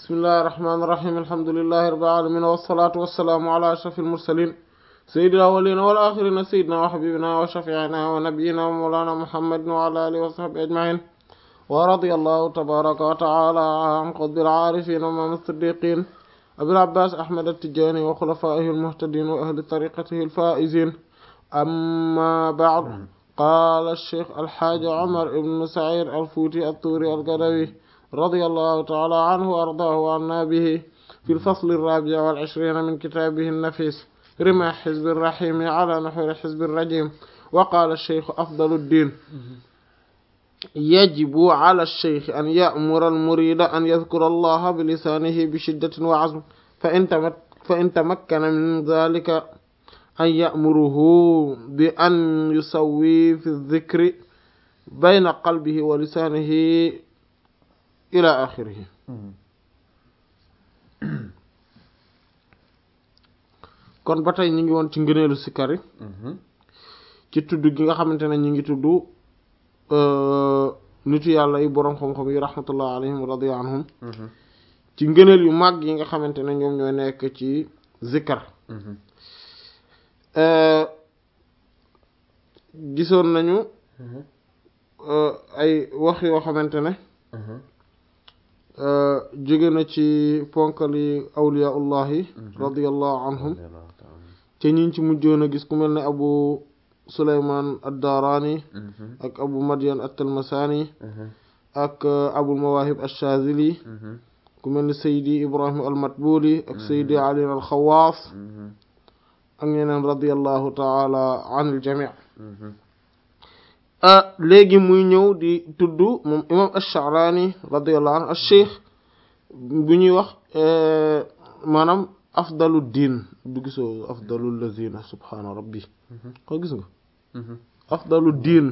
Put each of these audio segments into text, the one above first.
bismillahi irrahmani irrahim alhamdulilahi rabbil alamin wassalatu wassalaamu ala ashrafil mursalin sayyidil awwalina wal axirina sayyidina wa habibina wa shafiina wa nabiyina wa mawlana muhammadin wa ala alihi wa sahbihi ajmain wa radiyallahu tabaraka wa taala an qutbil aarifin wa imaam as-siddiqin abil abbas ahmad at-tijani wa xulafaihi almuhtadin wa ahli tariqatihi alfaizin amma ba'd qaala ash-shaykh alxaaji Umar ibn Sa'iid al-Fuuti at-Tuuri al-Gadawi radiyallahu ta'ala anhu wa ardaahu wa annaa bihi fi al-fasl ar-raabi' wal 'ishriin min kitaabihi an-nafiis rimaah hizbi ar-rahiim 'alaa nuhuuri hizbi ar-rajiim wa qaala ash-shaykh afdalu ad-diin yajibu 'alaa ash-shaykh an ya'mura al-muriida an yadhkura Allaha bi lisaanihi bi shiddatin wa 'azmin fa in tamakkana min dhaalika an ya'muruhu bi an yusawwi fi dhikri bayna qalbihi wa lisaanihi ila axirihi kon ba tey ñu ngi woon ci ngëneelu sikkar yi ci tudd gi nga xamante ne ñu ngi tudd nitu yàlla yi boroom xam-xam yi rahmatullah alayhim radiya anhum ci ngëneel yu mag yi nga xamante ne ñoom ñoo nekk ci zikkar gisoon nañu ay wax yoo xamante ne jóge na ci ponkali awliyaullahi radiallahu anhum te ñiñ ci mujjoon a gis ku mel ne abu suleyman ad-darani ak abu madyan at-talmasani ak abul mawahib ash-shazili ku mel ne saydi ibrahim al-matbuli ak saydi ali al-xawaas ak ñeneen radiallahu taala an il jami léegi muy ñëw di tudd moom imam ash-Sha'rani radiallahu anhu ash-Shaykh bu ñuy wax maanaam afdalu diin du gisoo afdalu lazina subhaana rabbi ko gis nga afdalu diin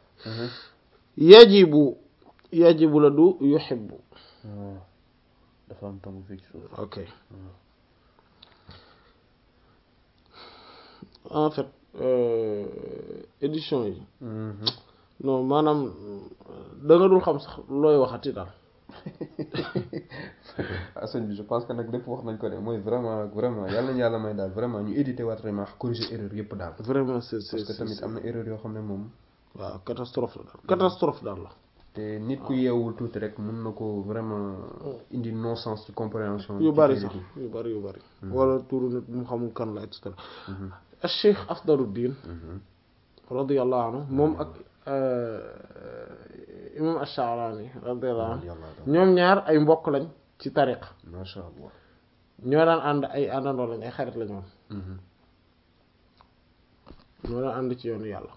yajibu yajibu la du yuhibbu dafa am tam fii ci suuf ok en fait édition yi non maanaam da nga dul xam sax looy waxati daal sëñ bi je pense que nag lépp wax nañ ko de mooy vraiment vraiment yàlla nañu yàlla may daal vraiment ñu édité waat vraiment corriger erreur yëpp daal vraiment c'est c'est parce que tamit am na erreur yoo xam ne moom waaw catastrophe la daal catastrophe daal la te nit ku yeewul tuuti rek mun na ko vraiment indi non sens ci compréhension yu bari sax yu bari yu bari wala turu nit mu xamul kan la et cetera Cheikh Afdaluddin radiyallahu anhu moom ak imam Ash-Sha'rani radiyallahu anhu ñoom ñaar ay mbokk lañ ci tariqa masha Allah ñoo daan ànd ay àndandoo lañ ay xarit lañ woon ñoo daan ànd ci yoonu yàlla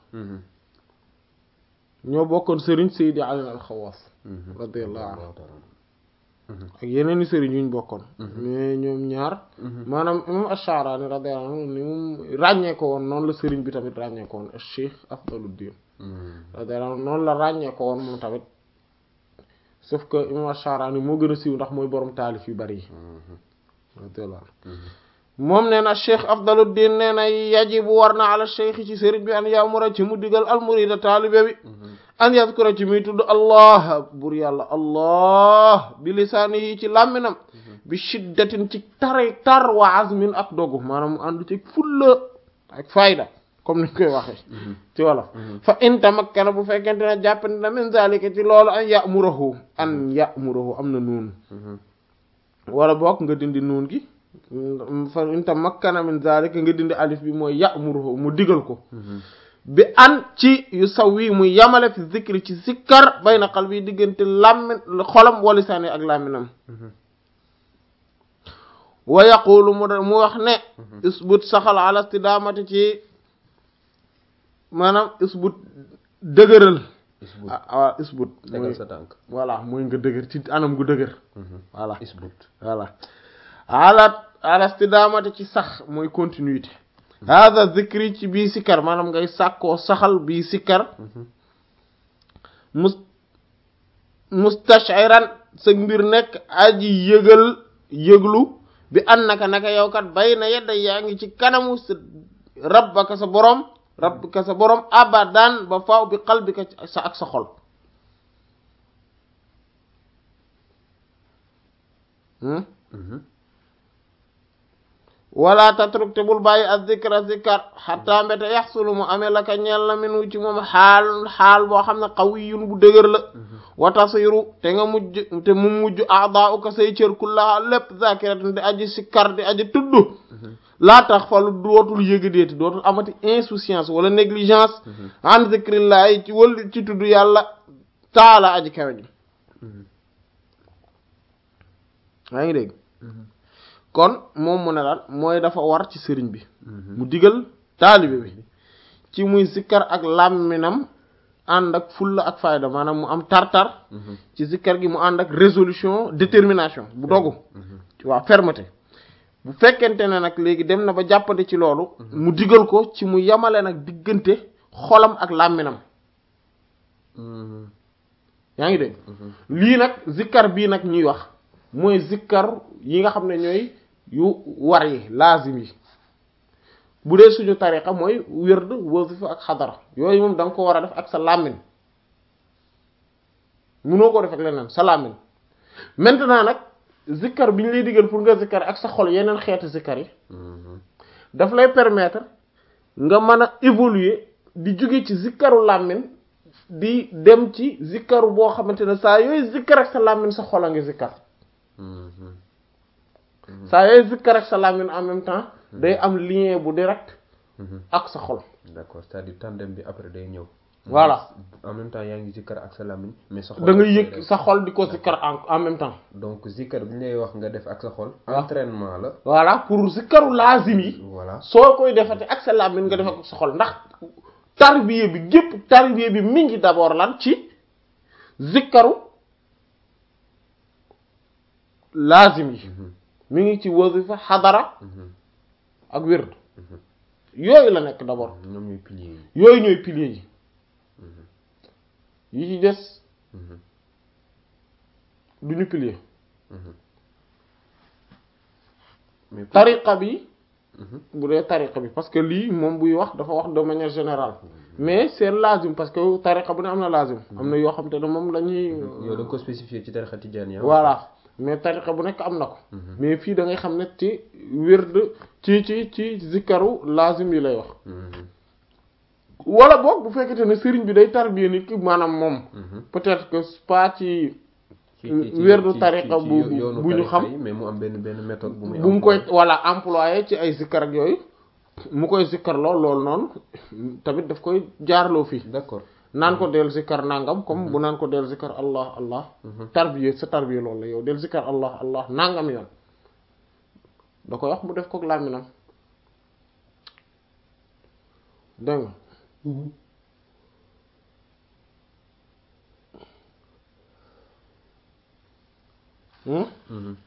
ñoo bokkoon sëriñ Seydi Ali al-Xawaas radiyallahu anhu ak yeneen i sëriñ yuñ bokkoon mais ñoom ñaar maanaam imam Ash-Sha'rani radiyallahu anhu ni mu ràññee ko woon noonu la sëriñ bi tamit ràññee ko woon Cheikh Afdaluddin radiyallahu anhu noonu la ràññee ko woon moom tamit sauf que imam Ash-Sha'rani moo gën a siiw ndax mooy borom taalif yu bari yi radiyallahu anhu moom nee na Cheikh Afdaluddin nee na yajibu war na ala cheikh ci sëriñ bi an ya'mura ci mu digal al-murida taalibe bi an yadkura ci muy tudd allah bur yàlla allah bi lisaanihi ci làmminam bi shiddatin ci tare tar wa azmin ak dogu maanaam mu ànd ci fulla ak fayda comme niñ koy waxee ci wolof fa in tamakkana bu fekkente ne jàppandi na min zalika ci loolu an ya'murahu an ya'murahu am na nuun wala boog nga dindi nuun gi fa in tamakkana min zalika nga dindi alif bi mooy ya'muruhu mu digal ko bi an ci yu saw wi muy yamale fi zikri ci zikkar bayna qalbi diggante làmmin xolam wa lisaani ak làmminam wa yaqulu mu mu wax ne isbut saxal ala istidaamati ci maanaam isbut dëgëral waaw isbut tegal sa tànk voilà mooy nga dëgër ci anam gu dëgër voilà isbut voilà ala ala istidaamati ci sax mooy continuité hada zikri ci bii sikkar maanaam ngay sàkkoo saxal bii sikkar mus mustashiran sa mbir nekk aji yëgal yëglu bi an naka naka yow kat bay na yedda yaa ngi ci kanamu sa rabbaka sa borom rabbaka sa borom abadan ba faaw bi qalbika sa ak sa xol wala tatruk te bul bàyyi ak zikra zikar xataa mbete yaxsulu mu amee la ka ñeel na minu ci moom xaal xaal boo xam ne qawiyun bu dëgër la wa tasiru te nga mujj te mu mujj adaa uka say cër kullaha lépp zakiratin di aji sikkar di aji tudd laa tax falu dootul yëgadeeti dootul amati insouciance wala négligence an zikrillahi ci wal ci tudd yàlla taala aji kawe ji yaa ngi dégg kon moom mu ne lan mooy dafa war ci sëriñ bi mu digal taalibe bi ci muy zikkar ak làmminam ànd ak fulla ak fayda maanaam mu am tar-tar ci zikkar gi mu ànd ak résolution détermination bu dogu waaw fermeté bu fekkente ne nag léegi dem na ba jàppande ci loolu mu digal ko ci mu yamale nag diggante xolam ak làmminam yaa ngi dégg lii nag zikkar bii nag ñuy wax mooy zikkar yi nga xam ne ñooy yu war yi laazim yi bu dee suñu tariqa mooy wérd wasifa ak xadara yooyu moom da nga ko war a def ak sa làmmiñ munoo ko def ak leneen sa làmmiñ maintenant nag zikkar bi ñu lay digal pour nga zikkar ak sa xol yeneen xeeti zikkar yi daf lay permettre nga mën a évoluer di jóge ci zikkaru làmmiñ di dem ci zikkaru boo xamante ne saa yooyu zikkar ak sa làmmiñ sa xol a ngi zikkar saa yooyu zikkar ak sa làmmiñ en même temps day am lien bu direct ak sa xol d'accord c'est-à-dire tandem bi après day ñëw voilà en même temps yaa ngi zikkar ak sa làmmiñ mais sa xol da nga yëg sa xol di ko zikkar en en même temps donc zikkar bi ñu lay wax nga def ak sa xol entraînement la voilà pour zikkaru laazim yi voilà soo koy defate ak sa làmmiñ nga def ak sa xol ndax tarbiye bi gépp tarbiye bi mi ngi d'abord lan ci zikkaru laazim yi mi ngi ci wasifa xadara ak wird yooyu la nekk d'abord ñoom ñooy piliers yi yooyu ñooy piliers yi yi ci des duñu pilier mais pour- tariqa bi bu dee tariqa bi parce que lii moom buy wax dafa wax de manière générale mais c'est lazim parce que tariqa bu ne am na lazim am na yoo xam te ne moom la ñuy yow da nga ko spécifié ci tariqa tijaaniya voilà mais tariqa bu nekk am na ko mais fii da ngay xam ne ci wird ci ci ci zikaru lazim yi lay wax wala boog bu fekkete ne sëriñ bi day tarbiya nit ki maanaam moom peut-être que pas ci ci ci ci werdu ci- tariqa ci bu yoonu bu ñu tariqa xam yi, mais mu am benn benn méthode bu muy bu mu koy employé. voilà employé ci ay zikkar ak yooyu mu koy zikkar lool loolu noonu tamit daf koy jaarloo fii d'accord naan ko del zikkar nangam comme bu naan ko del zikkar allah allah tarbiya sa tarbiya loolu la yow del zikkar allah allah nangam yoon da koy wax mu def ko làmminam dégg nga Hmm? Mhm.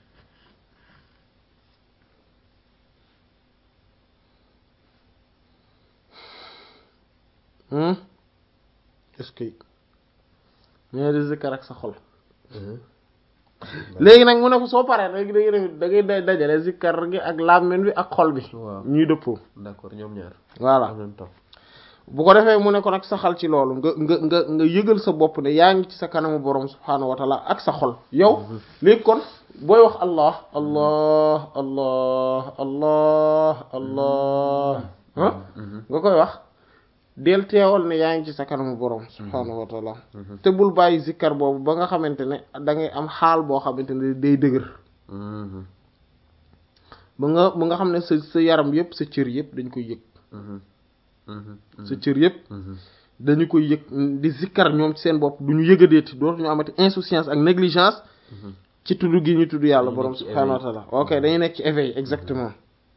Hmm? est-ce que mais di zikkar ak sa xol Mhm. léegi nag mu ne ko soo paree léegi da ngay def da ngay day dajale zikkar gi ak làmmiñ bi ak xol bi waaw ñuy dëppoo d'accord ñoom ñaar voilà en même temps bu ko defee mu ne ko nag saxal ci loolu nga nga nga nga yëgal sa bopp ne yaa ngi ci sa kanamu borom subhaanahu wa taala ak sa xol yow léegi kon booy wax allah allah allah allah allah ah nga koy wax del teewal ne yaa ngi ci sa kanamu borom subhaanahu wa taala te bul bàyyi zikkar boobu ba nga xamante ne da ngay am xaal boo xamante ne day dëgër Mhm. ba nga ba nga xam ne sa sa yaram yëpp sa cër yëpp dañ koy yëg Mhm. Mhm. sa cër yëpp Mhm. dañu koy yëg di zikkar ñoom ci seen bopp du ñu yëgadeeti dootuñu amati insouciance ak négligence ci tudd gi ñu tudd yàlla Dañuy borom nekk ci subhaanahu wa éveil. taala ok dañuy nekk ci éveil exactement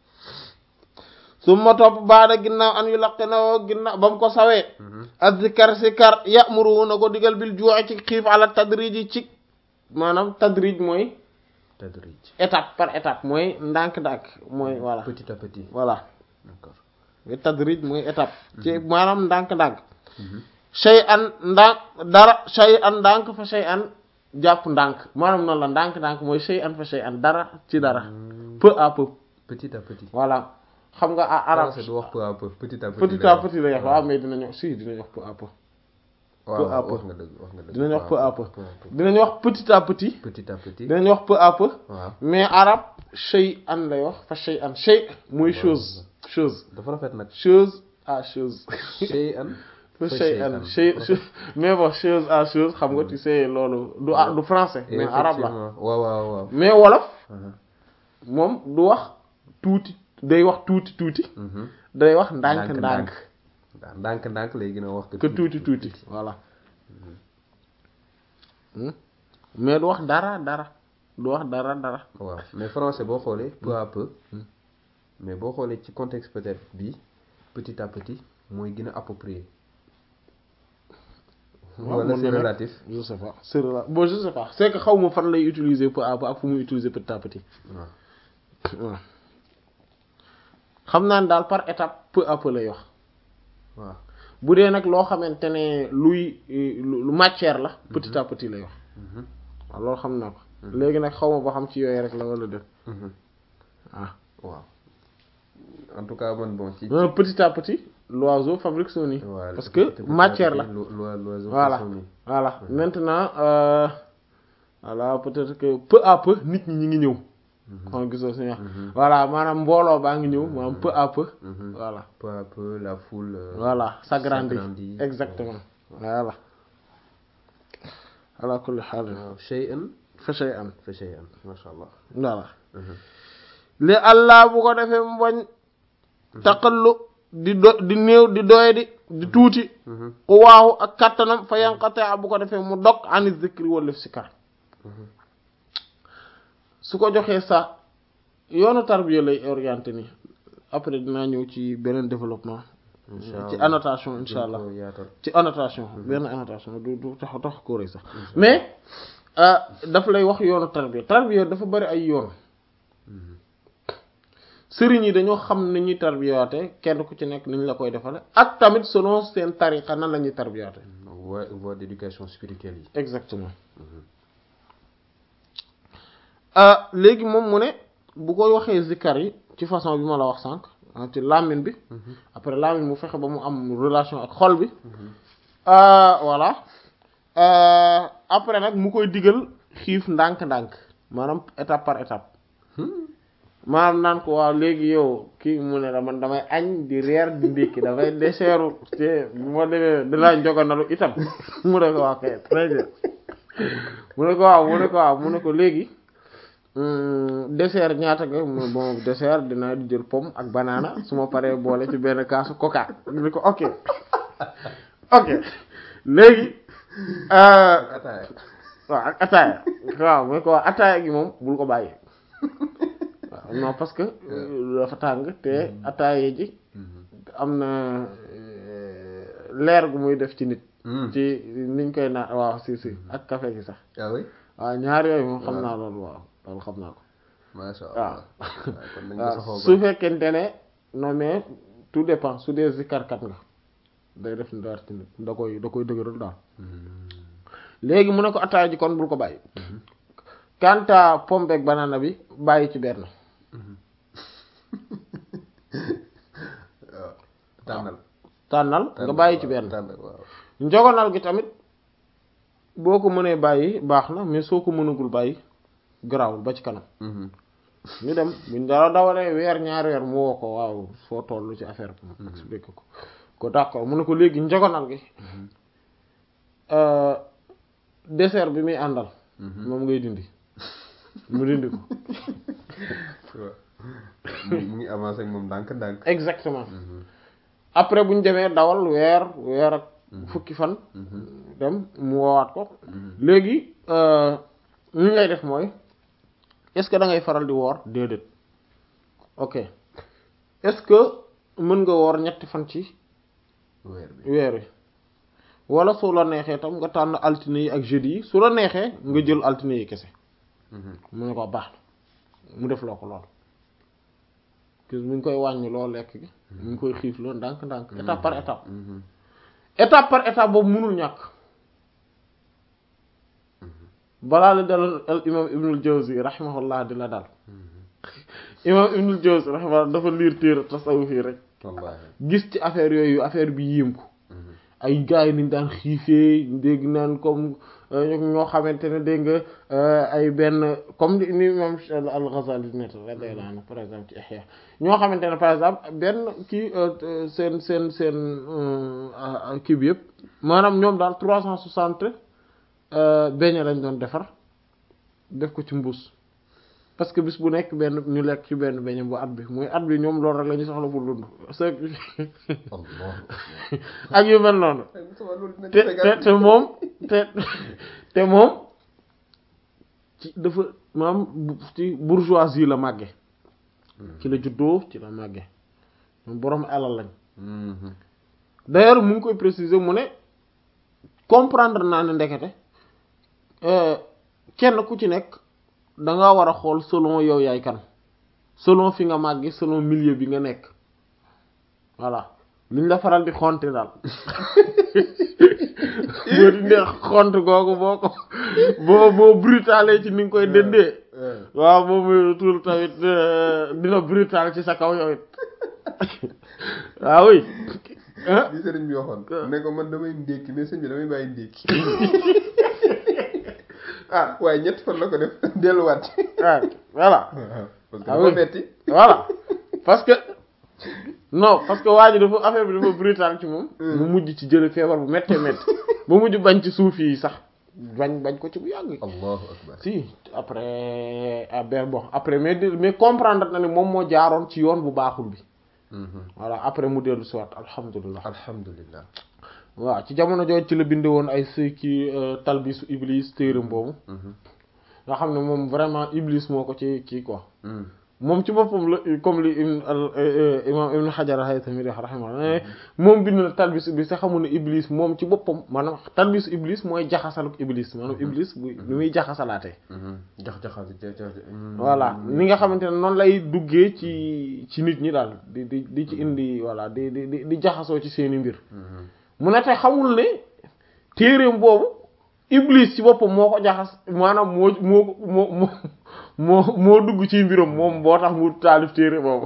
su ma topp baada ginnaaw an yu laqi na woo ginnaaw ba mu ko sawee ak zikkar zikkar ya'muru na ko digal bil juu'i ci xiif ala tadrij ci maanaam tadrij mooy tadrij étape par étape mooy ndànk-ndànk mooy voilà petit à petit voilà d'accord nga tadrij mooy étape ci maanaam ndànk-ndànk shay an ndànk dara shay an ndànk fa shay an jàpp ndànk maanaam noonu la ndànk-ndànk mooy shay an fa shay an dara ci dara peu à peu petit à petit voilà xam nga a arab français du wax peu à peu petit à petit petit lay à wax. petit la wax waaw mais dina ñëw si dina wax peu à peu peu à waaw peu wax nga dëgg wax nga dëgg dinañ wax peu à peu peu à peu dinañ wax petit à petit petit à petit dinañ wax peu à peu waaw mais arab shay an lay wax fa shay an shay mooy chose chose dafa rafet nag chose à chose shay an fa fa shay an shay mais bon chose à chose xam nga tu sais loolu du ah du français mais arabe la Effectivement. waaw waaw waaw mais wolof Mhm. moom du wax tuuti day wax tuuti tuuti Mhm. day wax ndànk ndànk waaw ndànk ndànk lay gën a wax que tuuti tuuti voilà Hmm. mais du wax dara dara du wax dara dara waaw mais français boo xoolee peu à peu mais boo xoolee ci contexte peut-être bi petit à petit mooy gën a approprié wala c'est relatif je sais pas c'est relatif bon je sais pas c'est que xaw ma fan lay utiliser peu à peu ak fu muy utiliser petit à petit waaw waaw xam naa ne daal par étape peu à peu lay wax waaw bu dee nag loo xamante ne luy lu lu matière la petit à petit lay wax Mhm. waaw loolu xam naa ko léegi nag xaw ma ba xam ci yooyu rek la wala def Mhm. ah waaw en tout cas man bon ci non petit à petit l'oiseau fabrique son nid Voilà. parce que Petit à matière petit, la lo- lo- l'oiseau voilà fait son nid. voilà maintenant euh, voilà peut-être que peu à peu nit ñi ñi ngi ñëw xam gisoo suñu wax voilà maanaam mbooloo baa ngi ñëw maanaam peu à peu Mhm. voilà peu à peu la foule euh, voilà s'agrandit s'agrandit. exactement voilà ala kulli haal waaw shay'an fa shay'an fa shay'an masha Allah voilà Mhm. li allah bu ko defee mu bañ taqallu di do di néew di doy di di tuuti Mhm. ku waaxu ak kattanam fa yanqata bu ko defee mu dog ani zikri wala sikar su ko joxee sa yoonu tarbiya lay orienté ni après dinaa ñëw ci beneen développement Incha ci Allah. annotation insha allah Gën ko yaatal. ci annotation benn annotation du du tax tax ko rëy sax mais euh, daf lay wax yoonu tarbiya tarbiya dafa bari ay yoon sëriñ yi dañoo xam ni ñuy tarbiyaate kenn ku ci nekk ni ñu la koy defale ak tamit selon seen tariqa nan la ñuy tarbiyaate voie voie d'éducation spirituelle yi exactement ah léegi moom mu ne bu ko waxee zikkar yi ci façon bi ma la wax sànq ah, ci làmmiñ bi après làmmiñ mu fexe ba mu am relation ak xol bi ah, voilà Euh, après nag mu koy digal xiif ndànk-ndànk maanaam étape par étape maanaam naan ko waaw léegi yow kii mu ne la man damay añ di reer di ndékki damay deseeru te bu ma demee dinaa njoganalu itam mu ne ko waaw kay très bien mu ne ko waaw mu ne ko waaw mu ne ko léegi hum, dessert ñaata nga mu ne bon dessert dinaa di jël pomme ak banana su ma paree boole ci benn kaasu coca mu ne ko ok ok léegi euh, ataaya waaw ak ataaya waaw mu ne ko waaw ataaya gi moom bul ko bàyyi waaw non parce que euh, dafa tàng te ataaya ji am na euh, leer gu muy def ci nit ci niñ koy naan waaw si si ak café gi sax ah oui waaw ñaar yooyu moom xam naa loolu waaw loolu xam naa ko masha waaw Allah waaw kon dañ ko waaw saxoo su fekkente ne non mais tout dépend su dee zikarkat nga day def ndar ci nit da koy da koy dëgëral daal léegi mu ne ko ataaya ji kon bul ko bàyyi kanta pomme beeg banana bi bàyyi ci benn waaw tànnal tànnal nga bàyyi ci benn tànnal waaw njogonal gi tamit boo ko mënee bàyyi baax na mais soo ko mënagul bàyyi garaawul ba ci kanam ñu dem buñ dara dawalee weer ñaari weer mu woo ko waaw foo toll ci affaire bi mu expliqué ko ko d'accord mu ne ko léegi njogonal gi euh, dessert bi muy àndal moom ngay dindi mu dindi ko waaw mu mu ngi avancé ak moom ndànk ndànk exactement après bu ñu demee dawal weer weer ak fukki fan dem mu woowaat ko léegi euh, li ngay def mooy est-ce que da ngay faral di woor déedéet ok est-ce que mën nga woor ñetti fan ci weer bi weer wi wala su la neexee tam nga tànn altine yi ak jeudi yi su la neexee nga jël altine yi kese mu ne ko baax na mu def loo ko lool que mu ngi koy wàññi loo lekk gi mu ngi koy xiif loo ndànk ndànk étape par étape étape par étape boobu mënul ñàkk balaa la dal al imam ibnul jawzi rahimahullah di la dal imam ibnul jawzi rahimahullah dafa liir téere tasawuf yi rek wallaahi gis ci affaire yooyu affaire bi yéem ko ay gars yi niñ daan xiifee dégg naan comme ñoo xamante ne dégg nga ay benn comme ni ni imam al-Ghazali net radiyallahu anhu par exemple ci Ihya ñoo xamante ne par exemple benn kii seen seen seen kii bi yëpp maanaam ñoom daal trois cent soixante beñe lañ doon defar def ko ci mbuus parce que bis bu nekk benn ñu lekk ci benn beñe bu at bi muy at bi ñoom loolu rek la ñu soxla pour dund c'est ak yu mel noonu te te te moom te te moom ci dafa maam ci bourgeoisie la màgge ci la juddoo ci la màgge moom boroom alal lañ d'ailleurs mu ngi koy préciser mu ne comprendre naa ne ndekete kenn ku ci nekk da nga war a xool selon yow yaay kan selon fi nga màggi selon milieu bi nga nekk voilà liñ la faral di xonte daal boo di ndee xont googu boo ko boo boo brutale ci ni nga koy dëndee waaw boo muy tuur tamit dina brutal ci sa kaw yow it waaw oui li sëriñ bi waxoon ne ko man damay ndékki mais sëñ bi damay bàyyi ndékki ah waaye ñett fan la ko def delluwaat ci ah voilà parce que dafa metti voilà parce que non parce que waa ji dafa affaire bi dafa brutal ci moom mu mujj ci jële feebar bu méttee métti ba mujj bañ ci suuf yi sax bañ bañ ko ci bu yàgg allahu akbar si après ben bon après mais mais comprendre na ne moom moo jaaroon ci yoon bu baaxul bi voilà après mu dellu si waat alhamdulilah alhamdulilah waaw ci jamono jooju ci la binde woon ay sëy ki talbisu iblis téeram boobu nga xam ne moom vraiment iblis moo ko ci kii quoi moom ci boppam la comme li imam ibn Hajar al-Haythami rahimahullah moom bind na talbis iblis te xamul ne iblis moom ci boppam maanaam talbis iblis mooy jaxasaluk iblis maanaam iblis bu lu muy jaxasalaatee jax-jaxal voilà ni nga xamante ne noonu lay duggee ci ci nit ñi daal di di di ci indi voilà di di di di jaxasoo ci seeni mbir mu ne te xamul ne téereem boobu iblis ci boppam moo ko jaxas maanaam moo moo moo moo moo moo dugg ci mbiram moom boo tax mu taalif téere boobu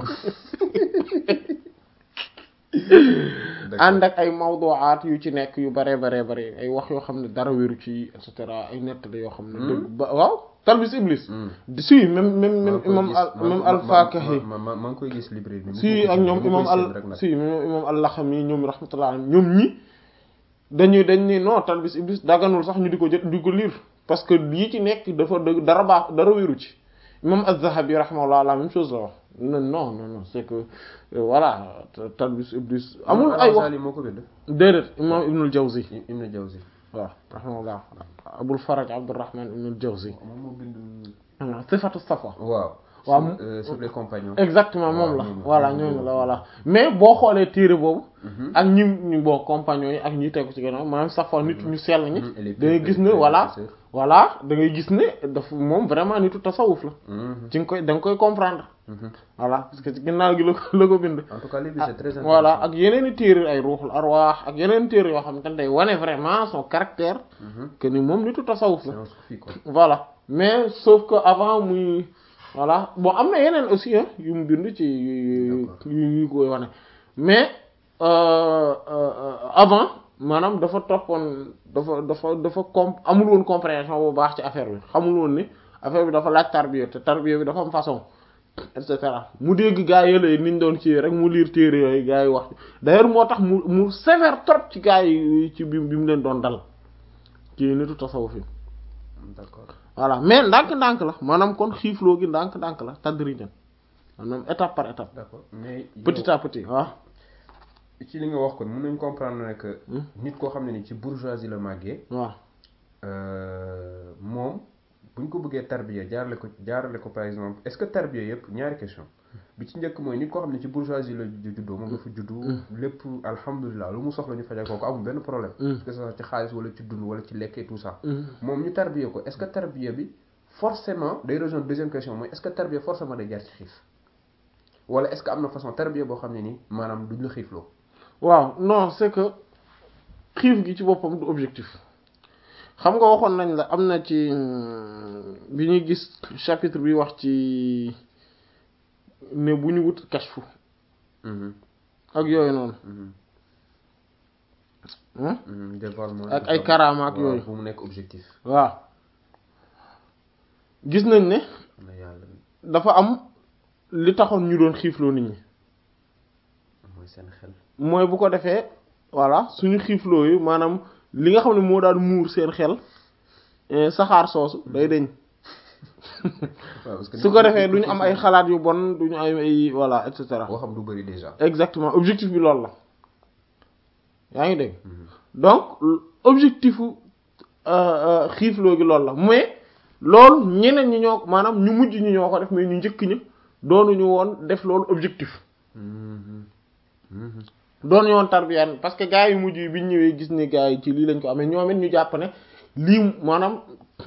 ànd ak ay mawduwaat yu ci nekk yu bare bare bare ay wax yoo xam ne dara wéru ci et cetera ay nettali yoo xam ne dëgg ba waaw talbis iblis si même même même imam al même al-Fakahi maa ngi koy gis librairie bi si ak ñoom imam al si même imam al-Laxami ñoom rahmatullah ñoom ñi dañuy dañ ni non talbis iblis daganul sax ñu di ko jot di ko lire parce que yi ci nekk dafa dëgg dara baax dara wéru ci imam az-Zahabi rahimahullah la même chose la wax non non non c'est que voilà talbis iblis amul ay wax moo ko bind déedéet imam ibnul Jawzi ibnul Jawzi waaw rahimahullah abul faraj abdurrahman ibnul Jawzi moom moo bind sifatu safa waaw waaw sur les compagnons exactement moom la voilà ñooñu la voilà mais boo xoolee téere boobu ak ñi ñu bon compagnons yi ak ñi tegu ci gannaaw maanaam safa nit ñu sell ñi da ngay gis ne voilà voilà da ngay gis ne daf moom vraiment nitu tasawuf la ci nga koy da nga koy comprendre voilà parce que ci ginnaaw gi la ko la ko bind en tout cas livre c'est très intéressant voilà ak yeneen i téere ay ruuxul arwaax ak yeneen téere yoo xam te ne day wane vraiment son caractère que ni moom nitu tasawuf la voilà mais sauf que avant muy voilà bon am na yeneen aussi yu mu bind ci yu yu koy wane mais avant maanaam dafa toppoon dafa dafa dafa com amul woon compréhension bu baax ci affaire bi xamul woon ni affaire bi dafa laaj tarbiya te tarbiya bi dafa am façon et cetera mu dégg gaa yële niñ doon ci rek mu liir téere yooyu gaa yi wax d'ailleurs moo tax mu mu sévère trop ci gaa yi ci bi bi mu leen doon dal ci nitu tasawuf fi d'accord voilà mais ndànk-ndànk la maanaam kon xiifloo gi ndànk-ndànk la tadrijan maanaam étape par étape. d'accord mais petit à petit waaw. ci li nga wax kon mën nañ comprendre ne que. nit koo xam ne ni ci bourgeoisie la màggee. waaw. moom bu ñu ko bëggee tarbiya jaarale ko jaarale ko par exemple est-ce que tarbiya yëpp ñaari question bi ci njëkk mooy nit koo xam ne ci bourgeoisie la juddoo moom dafa juddu. lépp alhamdulilah lu mu soxla ñu fajal ko ko amul benn problème. que ce soit ci xaalis wala ci dund wala ci lekk et tout ça. moom ñu tarbiya ko est-ce que tarbiya bi forcément day rejoindre deuxième question mooy est-ce que tarbiya forcément day jaar ci xiif wala est-ce que am na façon tarbiya boo xam ne ni maanaam duñ la xiifloo. waaw non c'est que xiif gi ci boppam du objectif xam nga waxoon nañ la am na ci bi ñuy gis chapitre bi wax ci ne bu ñu wut kashfu ak yooyu noonu dévoilement ak ay karaama ak yooyu bu mu nekk objectif waaw gis nañ ne na yàlla dafa am li taxoon ñu doon xiifloo nit ñi mooy seen xel mooy bu ko defee voilà suñu xiifloo yi maanaam li nga xam ne moo daan muur seen xel eh, saxaar soosu day deñ waaw parce que su ko defee duñu am ay xalaat yu bon duñu am ay voilà et cetera boo xam du bëri déjà exactement objectif bi loolu la yaa ngi dégg donc objectifu xiifloo gi loolu la mais loolu ñeneen ñi ñoo maanaam ñu mujj ñi ñoo ko def mais ñu njëkk ña doonuñu woon def loolu objectif doonuñu woon tarbiyaan parce que gars yu mujj yi biñ ñëwee gis ni gars yi ci lii lañ ko amee ñoom it ñu jàpp ne lii maanaam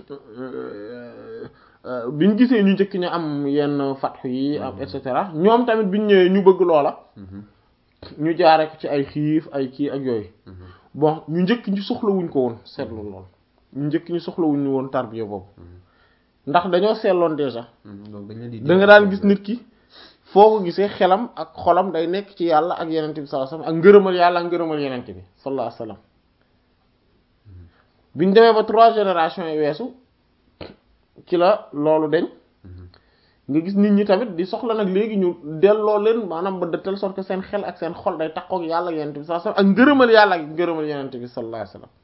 biñ gisee ñu njëkk ñu am yenn fatxu yi am et cetera ñoom tamit biñ ñëwee ñu bëgg loola ñu jaare ko ci ay xiif ay kii ak yooyu bon ñu njëkk ñu soxlawuñ ko woon seetlu lool ñu njëkk ñu soxlawuñ ñu woon tarbiya boobu ndax dañoo seetloon déjà donc dañ leen di da nga daan gis nit ki foo ko gisee xelam ak xolam day nekk ci yàlla ak yenent bi sallallahu alayhi wasallam ak ngërëmal yàlla ak ngërëmal yenent bi sallallahu alayhi wasallam biñ demee ba trois générations yi weesu ci la loolu deñ nga gis nit ñi tamit di soxla nag léegi ñu delloo leen maanaam ba de telle sorte que seen xel ak seen xol day takkook yàlla ak yenent bi sallallahu alayhi wasallam ak ngërëmal yàlla ak ngërëmal yenent bi sallallahu alayhi wasallam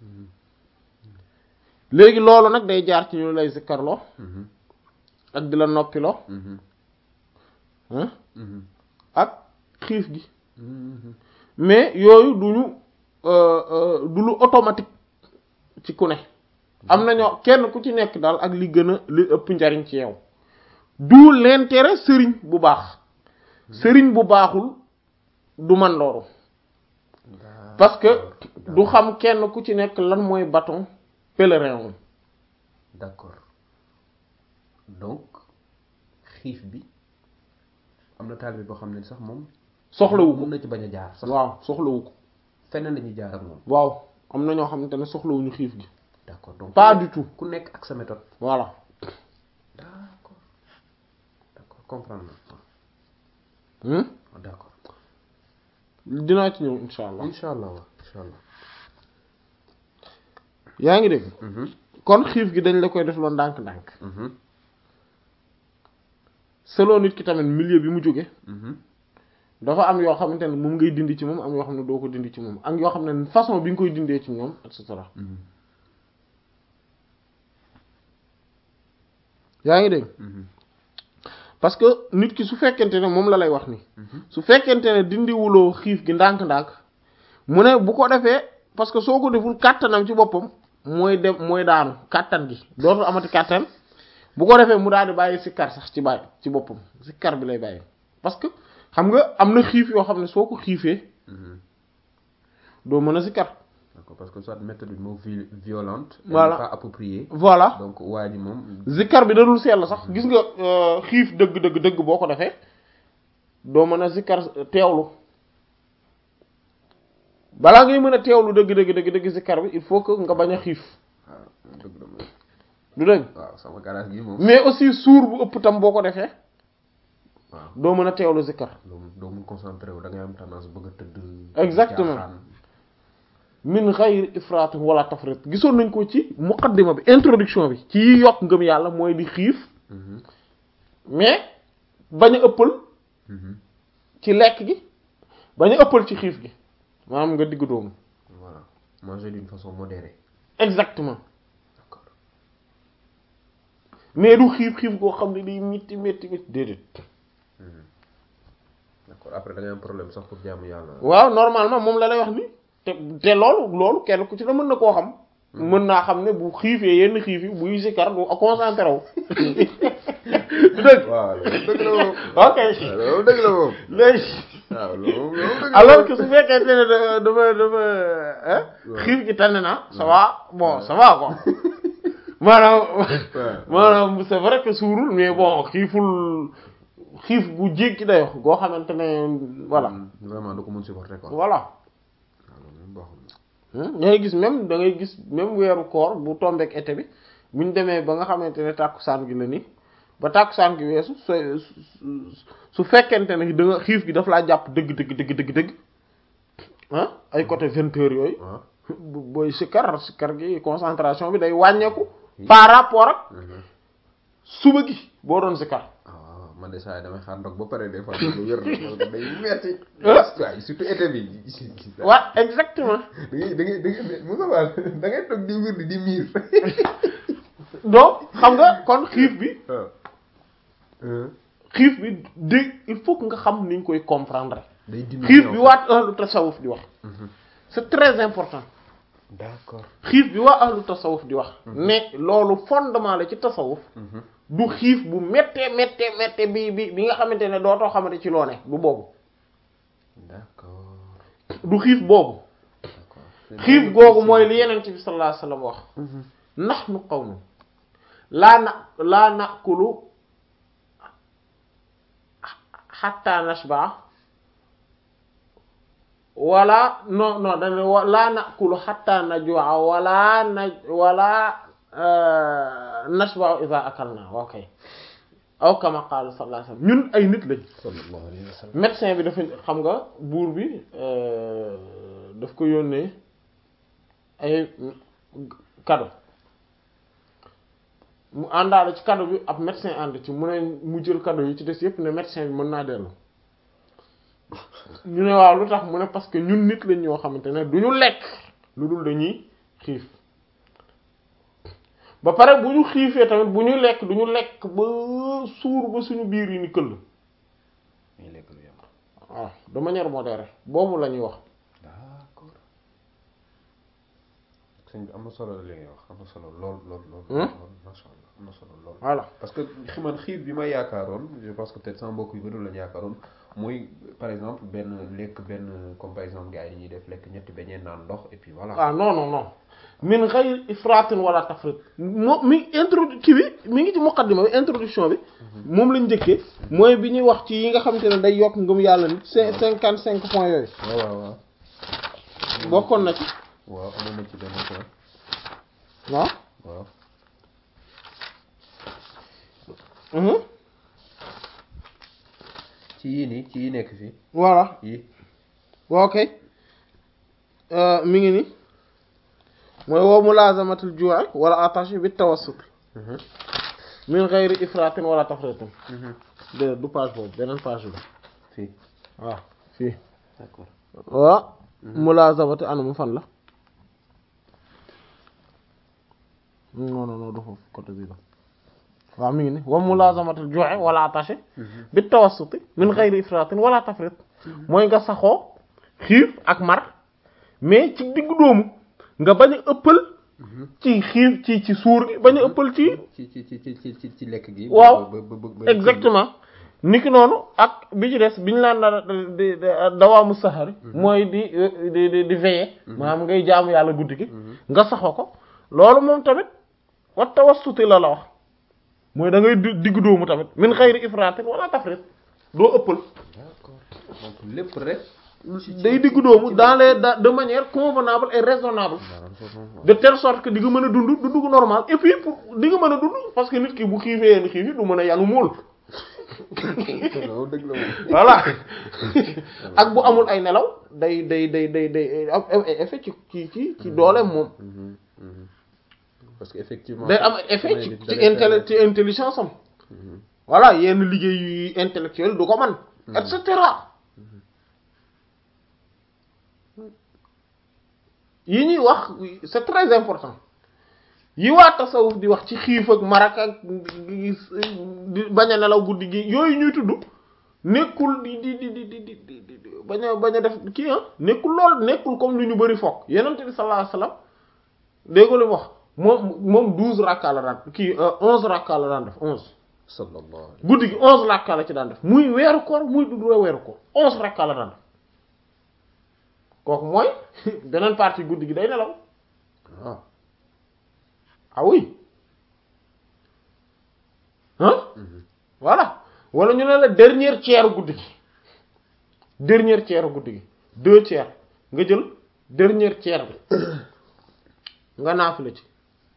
léegi loolu nag day jaar ci ñu lay zikkarloo ak di la noppiloo ah ak xiif gi mais yooyu duñu du lu automatique ci ku ne am na ñoo kenn ku ci nekk daal ak li gën a li ëpp njariñ ci yow du l'intérêt sëriñ bu baax sëriñ bu baaxul du man loolu parce que du xam kenn ku ci nekk lan mooy bâton pèlerin moom d'accord donc xiif bi am na taalibe boo xam ne sax moom soxlawu ko mën na ci bañ a jaar sax waaw soxlawu ko feneen lañuy jaar ak moom waaw am na ñoo xamante ne soxlawuñu xiif gi d'accord donc pas du tout ku nekk ak sa méthode voilà d'accord d'accord comprendre na hmm ah d'accord dinaa ci ñëw insha allah insha allah waaw insha allah yaa ngi dégg Mhm, kon xiif gi dañ la koy def loon ndànk-ndànk mhm, selon nit ki tamit milieu bi mu jóge mhm. dafa am yoo xamante ne moom ngay dindi ci moom am yoo xam ne doo ko dindi ci moom ak yoo xam ne façon bi nga koy dindee ci ñoom et cetera Mhm, yaa ngi dégg mhm, parce que nit ki su fekkente ne moom la lay wax ni mhm. su fekkente ne dindiwuloo xiif gi ndànk-ndànk mu ne bu ko defee parce que soo ko deful kàttanam ci boppam mooy dem mooy daanu kàttan gi dootul amati kàttan bu ko defee mu daal di bàyyi sikkar sax ci bàyyi ci boppam sikkar bi lay bàyyi parce que xam nga am na xiif yoo xam ne soo ko xiifee Mhm. doo mën a sikkar d'accord parce que soit méthode bi moo vi- violente elle Voilà. n'est pas appropriée voilà donc waa ji moom zikkar bi dadul sell sax gis nga euh, xiif dëgg dëgg dëgg boo ko defee doo mën a zikkar teewlu balaa ngay mën a teewlu dëgg dëgg dëgg dëgg zikkar bi il faut que nga bañ a xiif waaw dëgg la moom du dëgg waaw sama garage gi moom mais aussi suur bu ëpp tam boo ko defee waaw doo mën a teewlu zikkar doo mun doo mun concentré wu da ngay am tendance bëgg a tëdd Exactement. jaaxaan. min ghayri ifrat wala tafrit gisoon nañ ko ci muqaddima bi introduction bi ci yi yokk ngëm yàlla mooy di xiif Mhm, mais bañ a ëppal mhm. ci lekk gi bañ a ëppal ci xiif gi maanaam nga digg doomu voilà manger d'une façon modérée exactement d'accord mais du xiif xiif goo xam ne day métti métti métti déedéet d'accord après da ngay am problème sax pour jaamu yàlla waaw normalement moom la lay wax ni te te loolu loolu kenn ku ci ne mën na koo xam mën naa xam ne bu xiifee yenn xiif yi buy sikar du concentré wu du dëgg waaw loolu dëgg la moom ok loolu dëgg la moom léegi waaw loolu loolu dëgg la alors que su fekkente ne da- dama dama hein Ouais. xiif gi tànn na ça va bon ça va quoi maanaam maanaam c'est vrai que suurul mais bon xiiful xiif gu jéggi dayo goo xamante ne voilà Mm, vraiment da ko mën supporter quoi voilà waaw loolu moom baaxul da ngay gis même da ngay gis même weeru koor bu tombeek été bi buñ demee ba nga xamante ne tàkkusaan gi la ni ba tàkkusaan gi weesu su su- su fekkente ne da nga xiif gi daf laa jàpp dëgg dëgg dëgg dëgg dëgg ah ay côté vingt heures yooyu waaw bu- booy sikkar sikkar gi concentration bi day wàññeeku par rapport ak suba gi boo doon sikkar ah man de saa yi damay xaar ndox ba pare des fois du wér parce que day metti waaw surtout été bi waa exactement da ngay da ngay da ngay Moussa Fall da ngay toog di wér di miir donc xam nga kon xiif bi waaw xiif bi dé il faut que nga xam ni nga koy comprendre day dindi xiif bi waa ahlu tasawuf di wax c'est très important d'accord xiif bi waa ahlu tasawuf di wax ne loolu fondement la ci tasawuf du xiif bu méttee méttee méttee bi bi bi nga xamante ne dootoo xamante ci loo ne du boobu d'accord du xiif boobu d'accord xiif googu mooy li yenent bi sallallahu alayhi wasallam wax nahnu qawmun laa na laa nakulu hatta nashba wala non non dañ wa laa nakulu hatta najua wala na wala nashba idha akalna waaw kay aw kama qala sallallahu alayhi wasallam ñun ay nit lañ sallallahu alayhi wa sallam médecin bi dafa xam nga buur bi daf ko yónnee ay cadeau mu àndaale ci cadeau bi ab médecin ànd ci mu ne mu jël cadeau yi ci des yépp ne médecin bi mën naa dellu ñu ne waaw lu tax mu ne parce que ñun nit lañ ñoo xamante ne du ñu lekk lu dul dañuy xiif ba pare bu ñu xiifee tamit bu ñu lekk du ñu lekk ba suur ba suñu biir yi ni këll muy lekk lu yem waaw de manière modérée boobu la ñuy wax d'accord sëñ bi am na solo li ngay wax am na solo lool lool lool Hmm? lool masha Allah am na solo lool voilà parce que xi man xiif bi ma yaakaaroon je pense que peut-être sama mbokk yu bëri la ñu yaakaaroon mooy par exemple benn lekk benn comme par exemple gars yi ñuy def lekk ñetti beñee naan ndox et puis voilà ah non non non min ghayr ifratin wala tafrit moo mi introdu kii bi mi ngi ci muqaddima bi introduction bi moom lañ njëkkee mooy bi ñuy wax ci yi nga xamante ne day yokk ngëm yàlla nit cin cinquante cinq points yooyu waaw waaw waaw bokkoon na ci waaw amoon na ci benn point waaw waaw mhm ci yii nii ci yi nekk fii voilà yi waaw kay mi ngi ni mooy woo mulazamatul ju'i wala attaché bi tawassut min ghayri ifratin wala tafritin de du page boobu beneen page bi fii waaw fii d'accord waaw mulazamati anamu fan la non non non du foofu côté bii la waaw mi ngi ni wa mulazamatul ju'i wala attaché bi tawassuti min ghayri ifratin wala tafrit mooy nga saxoo xiif ak mar mais ci diggu doomu nga bañ a ëppal ci xiif ci ci suur gi bañ a ëppal ci ci ci ci ci ci ci lekk gi Waaw. ba ba ba exactement niki noonu ak bi ci des bi ñu laan da di dawaamu saxari mooy di di di di veiller maanaam ngay jaamu yàlla guddi gi nga saxoo ko loolu moom tamit wa tawassuti la la wax mooy da ngay di- diggu doomu tamit min xayri ifratin wala tafrit doo ëppal d'accord donc lépp rek day diggu doomu dans les da- de manière convenable et raisonnable maanaam foofu moom de telle sorte que di nga mën a dund dund gu normal et puis pour di nga mën a dund parce que nit ki bu xiifee yenn xiif yi du mën a yanu mool waaw dëgg la moom voilà ak bu amul ay nelaw day day day day day am ay effet ci ci ci ci dooleem moom Mhm, mhm. parce que effectivement day am effet ci da ci lay intelli ci intelligence am voilà yenn liggéey yu intellectuel du ko man et cetera yi ñuy wax c'est très important yi waa tasawuf di wax ci xiif ak marak ak di bañ a nelaw guddi gi yooyu ñuy tudd nekkul di di di di di di di di bañ a bañ a def kii ah nekkul lool nekkul comme lu ñu bëri foog yonent bi sallallahu alayhi wasallam dégg nga li mu wax moom moom douze rakka la daan kii onze rakka la daan def onze sallallahu alayhi guddi gi onze rakka la ci daan def muy weeru koor muy du weeru koor onze rakka la daan def kooku mooy beneen partie guddi gi day nelaw ah ah oui ah voilà wala ñu ne la dernière tiers guddi gi dernière tiers guddi gi deux tiers nga jël dernière tiers bi nga naafila ci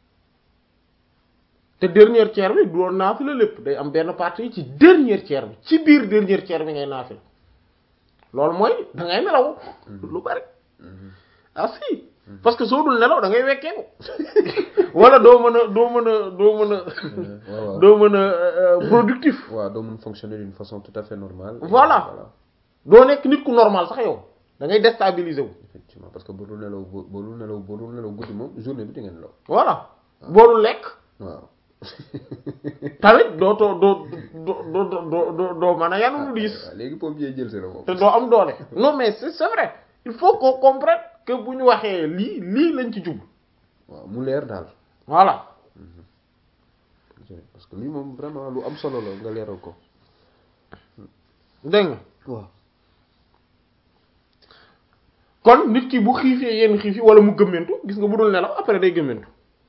te dernière tiers bi du doon naafila lépp day am benn partie ci dernière tiers bi ci biir dernière tiers bi ngay naafila loolu mooy da ngay nelaw lu bari ah si parce que soo dul nelaw da ngay wekkeeku wala doo mën a doo mën a doo mën a waaw waaw doo mën a euh, productif waaw doo mën fonctionner d'une façon tout à fait normale Voilà. doo nekk nit ku normal sax yow da ngay déstabiliser wu effectivement parce que boo dul nelaw boo boo dul nelaw boo dul nelaw guddi moom journée bi di nga nelaw voilà boo dul lekk waaw tamit doo too doo doo doo doo doo doo mën a yanu lu diis waaw léegi pompier jël si la moom te doo am doole non mais c'est c'est vrai il faut qu'on comprenne que bu ñu waxee lii lii lañ ci jublu waaw mu leer daal voilà parce que lii moom vraiment lu am solo la nga leeral ko dégg nga waaw kon nit ki bu xiifee yenn xiif yi wala mu gëmmentu gis nga bu dul nelaw après day gëmmentu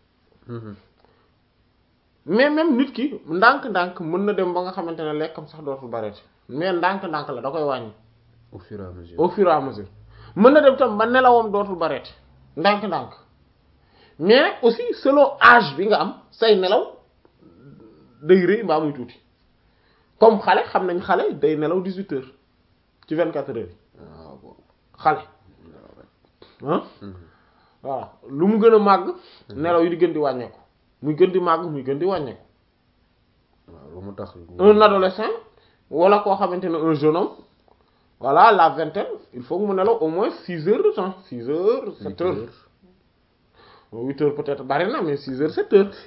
mais même nit ki ndànk-ndànk mën na dem ba nga xamante ne lekkam sax dootul bareeti mais ndànk-ndànk la da koy wàññi au fur et à mesure au fur et à mesure mën na dem tam ba nelawam dootul bareeti ndànk-ndànk mais nag aussi selon âge bi nga am say nelaw day rëy mbaa muy tuuti comme xale xam nañ xale day nelaw 18 heures ci 24 heures yi waaw bon xale ah voilà lu mu gën a màgg nelaw yi di gën di wàññeeku muy gën di màgg muy gën di wàññeeku waaw lu mu tax un adolescent wala koo xamante ne un jeune homme voilà la vingtaine il faut que mu nelaw au moins six heures de temps six heures sept heures huit heures peut-être bari na mais six heures sept heures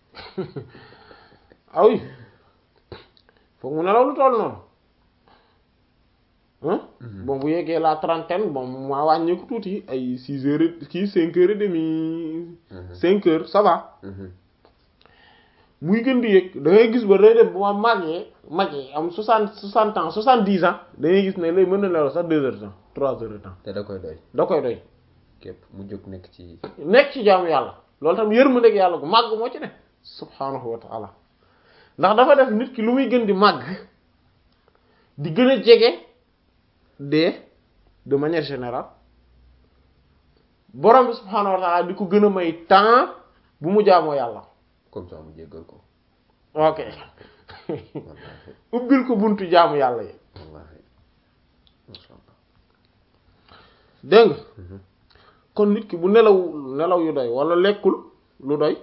ah oui foog mu nelaw lu toll noonu hein bon bu yeggee la trentaine bon maa wàññeeku tuuti ay six heures et kii cinq heures et demi cinq heures ça va muy gën di yëg da ngay gis ba day dem bu ma màggee màggee am soixante soixante ans soixante dix ans da ngay gis ne lay mën na nelaw sax deux heures de temps trois heures de temps te da koy doy da koy doy képp mu jóg nekk ci nekk ci jaamu yàlla loolu tam yërmandeeg yàlla gu màgg moo ci ne subhaanahu wa taala ndax dafa def nit ki lu muy gën di màgg di gën a jege dee de manière générale borom bi subhaanahu wa taala di ko gën a may temps bu mu jaamoo yàlla comme ça mu jéggal ko ok wallaahi ubbil ko buntu jaamu yàlla yi wallaahi masha Allah dégg nga kon nit ki bu nelaw nelaw yu doy wala lekkul lu doy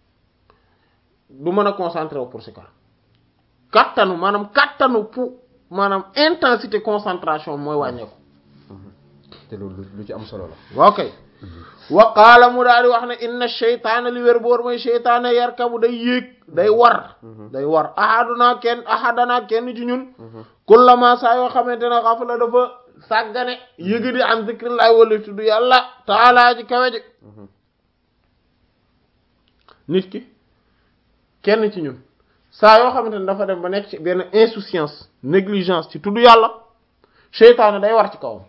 du mën a concentré wu pour si kar kattanu maanaam kattanu pour maanaam intensité concentration mooy wàññeeku te loolu lu ci am solo la waaw kay wa qaala mu daal di wax ne inna sheytaana li wér boor mooy sheytaana yarkabu day yéeg day war day war ahaduna kenn ahadana kenn ci ñun kullama saa yoo xamante ne xafla dafa sàggane yëga di an zikrillahi wala tudd yàlla taalaa ji kawe ji nit ki kenn ci ñun saa yoo xamante ne dafa dem ba nekk ci benn insouciance négligence ci tudd yàlla sheytaana day war ci kawam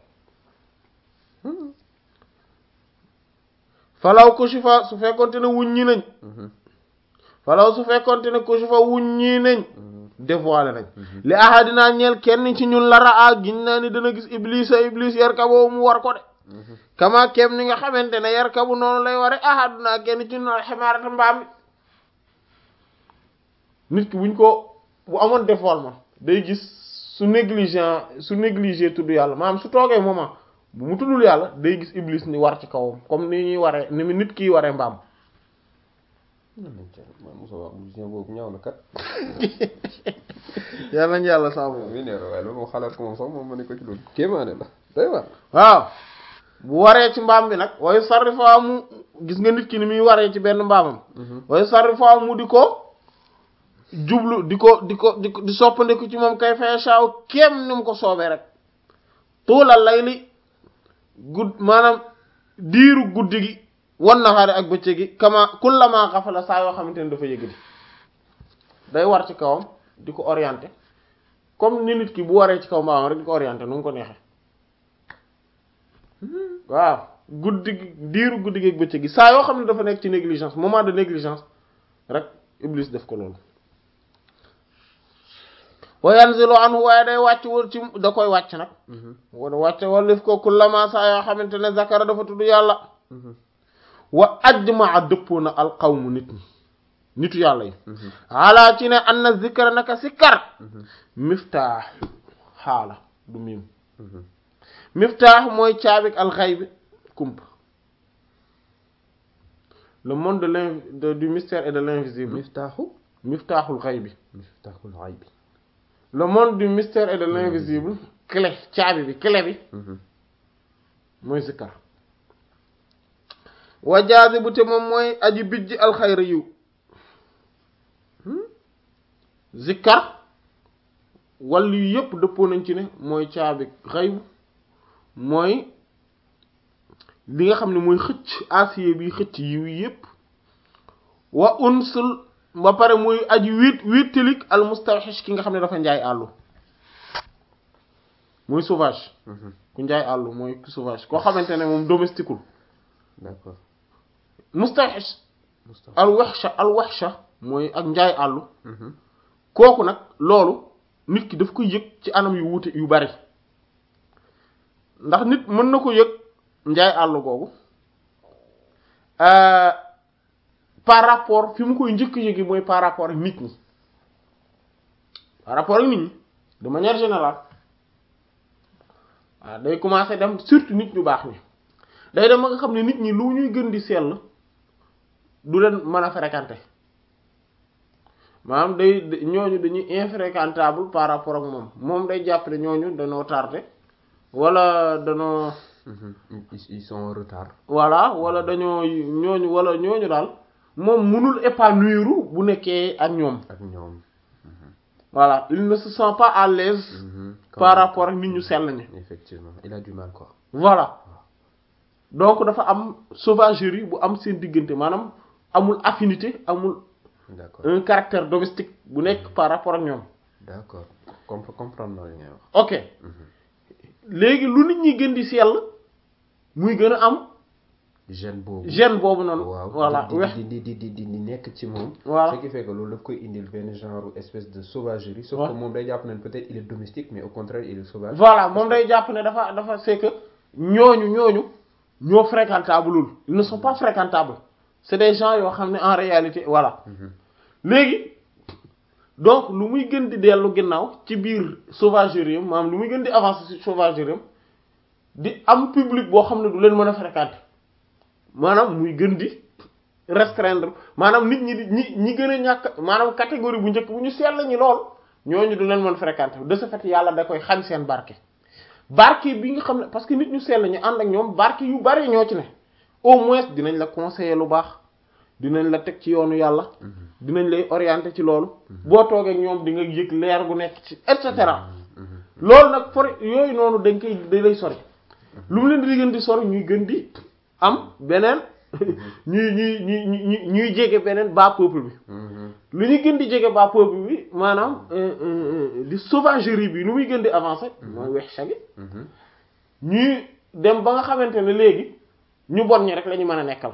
falaw kushifa su fekkonte ne wuññi nañ falaw su fekkonte ne kushifa wuññi nañ dévoilé nañ li ahadinaa ñeel kenn ci ñun lara a giñ naa ni dana gis iblis a iblis yarkaboo mu war ko de kama kem ni nga xamante ne yarkabu noonu lay ware ahadinaa kenn ci ñun alximaarata mbaam mi nit ki buñ ko bu amoon dévoilement day gis su négligent su négligé tudd yàlla maanaam su toogee moment bu mu tuddul yàlla day gis iblis ni war ci kawam comme ni ñuy waree ni mu nit kiy waree mbaam man Moussa wax musicien boobu ñaaw na kat yàlla nañ yàlla saabu mi neer waaye loolu moom xalaat ko moom sax moom ma ne ko ci loolu kéemaane la day war waaw bu waree ci mbaam bi nag way sarri fa mu gis nga nit ki ni muy waree ci benn mbaamam way sarri fa mu di ko jublu di ko di ko di ko di soppandiku ci moom kay fay saaw kéem ni mu ko soobee rek tuulal lay li gudd maanaam diiru guddi gi wan naxaare ak bëccëg gi kama kullama xafala saa yoo xamante ne dafa yëg di day war ci kawam di ko orienté comme ni nit ki bu waree ci kaw mbaamam rek di ko orienté nu mu ko neexee waaw guddi gi diiru guddi gi ak bëccëg gi saa yoo xam ne dafa nekk ci négligence moment de négligence rek iblis def ko loolu wa yanzilu anhu waaye day wàcc wër ci da koy wàcc nag wala wàcc wallif ko kullama saa yoo xamante ne zakara dafa tudd yàlla wa ajmaa dëppoo na alqawmu nit ñi nitu yàlla yi ala ci ne an na zikra naka sikkar miftaax xaala du miim miftaax mooy caabik alxaybi kumpa le monde de l'in de- du mystère et de l'invisible miftaaxu miftaaxul xay bi miftaaxul xaybi le monde du mystère et de l'invisible clé caabi bi clé bi mooy zikkar wa jaazibu te moom mooy aji bijji alxayra yiw zikkar wàllu yu yépp dëppoo nañ ci ne mooy caabi xaybu mooy li nga xam ne mooy xëcc asiye bi xëcc yiw yi yépp wa unsul ba pare muy aji wét wéttalik al mustawxish ki nga xam ne dafa njaay àllu muy sauvage ku njaay àllu mooy ku sauvage koo xamante ne moom domestiqueul d'accord mustawxish Moustapha al waxsha al waxsha mooy ak njaay àllu kooku nag loolu nit ki daf koy yëg ci anam yu wuute yu bari ndax nit mën na ko yëg njaay àllu googu euh, par rapport fi mu koy njëkk yëgi mooy par rapport ak nit ñi par rapport ak nit ñi de manière générale waaw day commencer dem surtout nit ñu baax ñi day dem ba nga xam ne nit ñi lu ñuy gën di sell du leen mën a fréquenter maanaam day da- ñooñu dañuy infréquentable par rapport ak moom moom day jàpp ne ñooñu dañoo tardé wala dañoo ils ils sont en retard voilà wala dañoo ñooñu wala ñooñu daal moom mënul épanouir bu nekkee ak ñoom ak ñoom voilà il ne se sent pas à l'aise par rapport ak nit ñu sell ñi effectivement il a du mal quoi voilà donc dafa am sauvagerie bu am seen diggante maanaam amul affinité amul d'accord un caractère domestique bu nekk par rapport ak ñoom d'accord Compre- comprendre naa li ngay wax ok léegi lu nit ñi gën di sell muy gën a am gêne boobu gêne boobu noonu waaw voilà di wex di di di di di di nekk ci moom Voilà. ce qui fait que loolu daf koy indil benn genre espèce de sauvagerie sauf Ouais. que moom day jàpp ne peut-être il est domestique mais au contraire il est sauvage voilà moom day jàpp ne dafa dafa c'est que ñooñu ñooñu ñoo fréquentable lul ils ne sont pas fréquentables c'est des gens yoo xam ne en réalité voilà léegi donc lu muy gën di dellu ginnaaw ci biir sauvagerie am maanaam lu muy gën di avancer ci sauvagerie am di am public boo xam ne du leen mën a fréquenter maanaam muy gën di restreindre maanaam nit ñi di ñi ñi gën a ñàkk maanaam catégorie bu njëkk bu ñu sell ñi lool ñooñu du leen mën fréquenter de ce fait yàlla da koy xañ seen barke barke bi nga xam ne parce que nit ñu sell ñi ànd ak ñoom barke yu bari ñoo ci ne au moins dinañ la conseiller lu baax dinañ la teg ci yoonu yàlla dinañ lay orienter ci loolu boo toogee ak ñoom di nga yëg leer gu nekk ci et cetera loolu nag for yooyu noonu dañ koy da lay sori lu mu leen di gën di sori ñuy gën di am beneen ñuy ñuy ñuy ñuy ñuy jege beneen bas peuple bi lu ñuy gën di jege bas peuple bi maanaam euh, euh, di sauvagerie bi nu muy gën di avancer mooy wex sagi ñuy dem ba nga xamante ne léegi ñu bon ñi rek la ñu mën a nekkal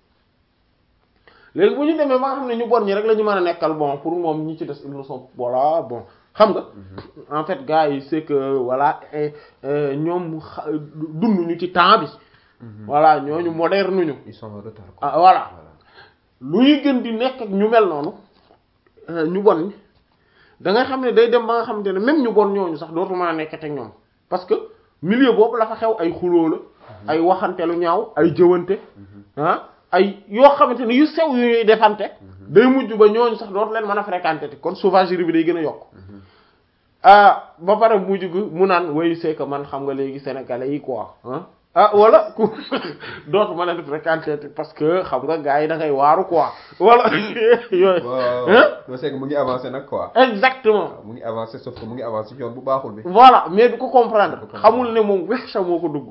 léegi bu ñu demee ba nga xam ne ñu bon ñi rek la ñu mën a nekkal bon pour moom ñi ci des ils ne sont voilà bon xam nga en fait gars yi c'est que voilà eh, euh, ñoom xa- dund ñu ci temps bi voilà ñooñu moderne ñu ils sont en retard quoi ah voilà lu ñuy gën di nekk ak ñu mel noonu euh, ñu bon ñi da nga xam ne day dem ba nga xamante ne même ñu bon ñooñu sax dootu mën a nekkate ak ñoom parce que milieu boobu la fa xew ay xuloo la ay waxante lu ñaaw ay jëwante ah ay yoo xamante ne yu sew yu ñuy defante day mujj ba ñooñu sax dootu leen mën a fréquenter te kon sauvagerie bi day gën a yokk ah ba pare mujj gu mu naan way c'est que man xam nga léegi sénégalais yi quoi ah ah wala ku dootu mën a def fréquenter te parce que xam nga gars yi da ngay waaru quoi wala yooyu waaw hein waaw c'est que mu ngi avancé nag quoi exactement waaw mu ngi avancé sauf que mu ngi avancé ci yoon bu baaxul bi voilà mais du ko comprendre Du ko comprendre. xamul ne moom wexsa moo ko dugg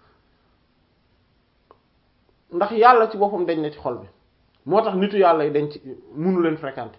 ndax yàlla ci boppam dañ na ci xol bi moo tax nitu yàlla yi dañ ci munu leen fréquenter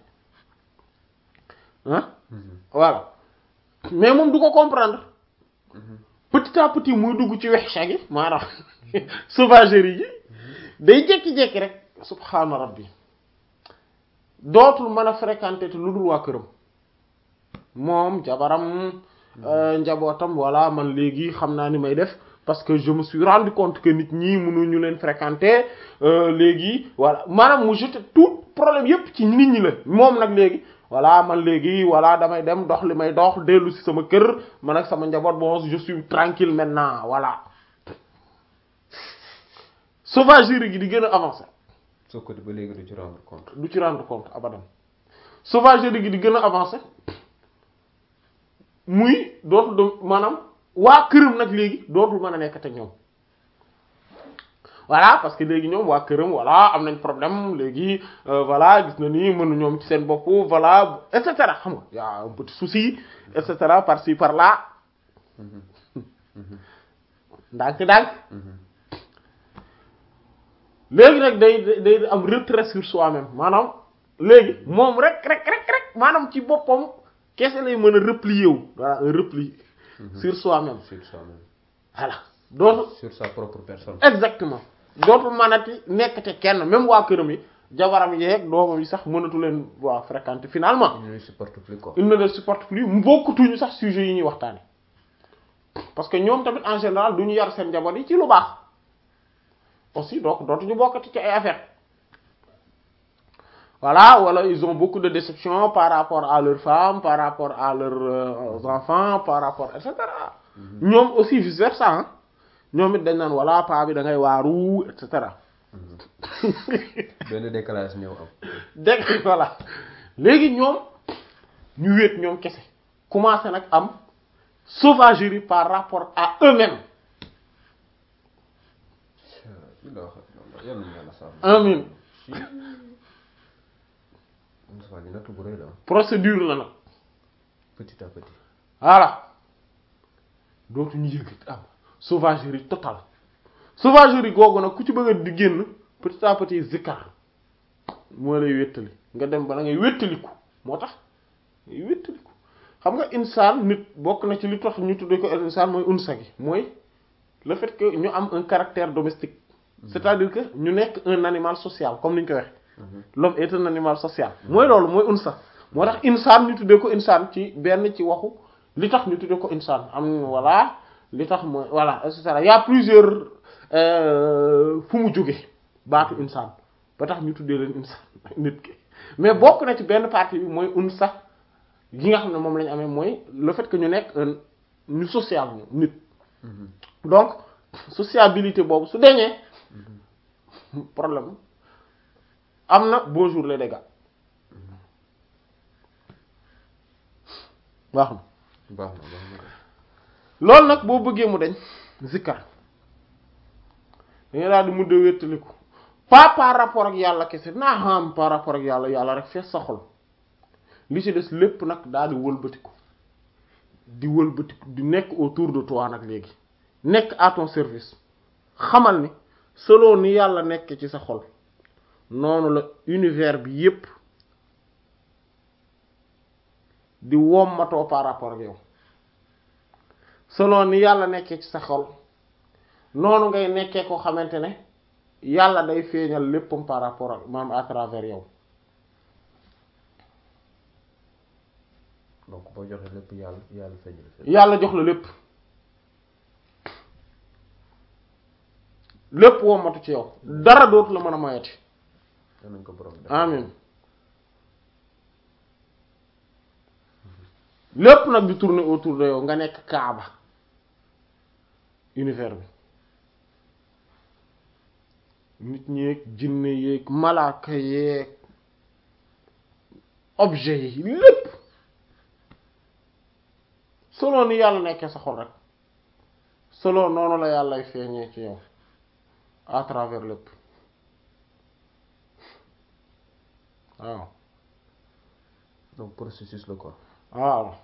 ah voilà mais moom du ko comprendre petit à petit muy dugg ci wexsa gi maanaam sauvagerie yi day jékki-jékki rek subhaana rabbi dootul mën a fréquenter te lu dul waa këram moom jabaram euh, njabootam voilà man léegi xam naa ni may def parce que je me suis rendu compte que nit ñi mënuñu leen fréquenter euh, léegi voilà maanaam mu jeté tout problème yépp ci nit ñi la moom nag léegi voilà man léegi voilà damay dem dox li may dox dellu ci sama kër man ak sama njaboot bon je suis tranquille maintenant voilà sauvagerie gi di gën a avancer soo ko ba léegi du ci rendre compte. du ci rendre compte abadan sauvagerie gi di gën a avancer muy dootul dem maanaam waa këram nag léegi dootul mën a nekk te ñoom voilà parce que léegi ñoom waa këram voilà am nañ problème léegi euh, voilà gis na ni mënu ñoom ci seen bopp voilà et cetera xam nga y a un petit souci et cetera par ci par là ndànk-ndànk léegi nag day day am retrait sur soi-même maanaam léegi moom rek rek rek rek maanaam ci boppam kese lay mën a replier wu voilà un repli sur soi-même sur soi-même. voilà dootu sur sa propre personne. exactement dootul mënati nekk te kenn même waa këram yi jabaram yeeg doomam yi sax mënatu leen waa fréquenter finalement il ne supporte plus quoi. il ne les supporte plus mu bokkutuñu sax sujet yi ñuy waxtaane parce que ñoom tamit en général du ñu yar seen njaboot yi ci lu baax aussi donc dootuñu bokkati ci ay affaires voilà wala ils ont beaucoup de déception par rapport à leurs femmes par rapport à leurs euh, enfants par rapport et cetera ñoom aussi vice versa ah ñoom it dañ naan voilà paa bi da ngay waaru et cetera benn décalage ñëw am. dégg voilà léegi ñoom ñu wéet ñoom kese commencé nag am sauvagerie par rapport à eux-mêmes yal na yàlla sàmm. amin Moussa ñu nattu bu rëy la procédure la nag petit à petit. voilà dootuñu yëgat am sauvagerie totale sauvagerie googu nag ku ci bëgg a di génn petit à petit zikkar moo lay wéttali nga dem ba da ngay wéttaliku moo tax ngay wéttaliku xam nga insaan nit bokk na ci li tax ñu tuddee ko insaan mooy unsa gi mooy le fait que ñu am un caractère domestique c'est-à-dire que ñu nekk un animal social comme ni ñu ko waxee l'homme est un animal social mooy loolu mooy unsa moo tax insaan ñu tuddee ko insaan ci benn ci waxu li tax ñu tuddee ko insaan am voilà li tax mooy voilà et cetera y a plusieurs fu mu jóge baatu insaan ba tax ñu tuddee leen insaan nit ki mais bokk na ci benn partie bi mooy unsa gi nga xam ne moom la ñu amee mooy le fait que ñu nekk un ñu social ñu nit donc sociabilité boobu su deñee problème am na bonjour les dégâts baax na baax na baax na. loolu nag boo bëggee mu dañ zikkar danga daal di mudde wéttaliku pas par rapport ak yàlla kese naa xam par rapport ak yàlla yàlla rek fees sa xol li ci des lépp nag daal di wëlbatiku di wëlbatiku di nekk autour de toi nag léegi nekk à ton service xamal ni selon ni yàlla nekk ci sa xol noonu la univers bi yépp di wommatoo par rapport ak yow selon ni yàlla nekkee ci sa xol noonu ngay nekkee ko xamante ne yàlla day feeñal léppam par rapport ak maam à travers yow donc boo joxee lépp yàlla yàlla feeñal fépp. yàlla jox la lépp lépp wommatu ci yow dara dootu la mën a mayati yal nañ ko borom def. amin lépp nag di tourner autour de yow nga nekk kaaba univers bi nit ñeeg jinne yeeg malaaka yeeg objet yi lépp selon ni yàlla nekkee sa xol rek selon noonu la yàllay feeñee ci yow à travers lépp waaw donc processus la quoi. waaw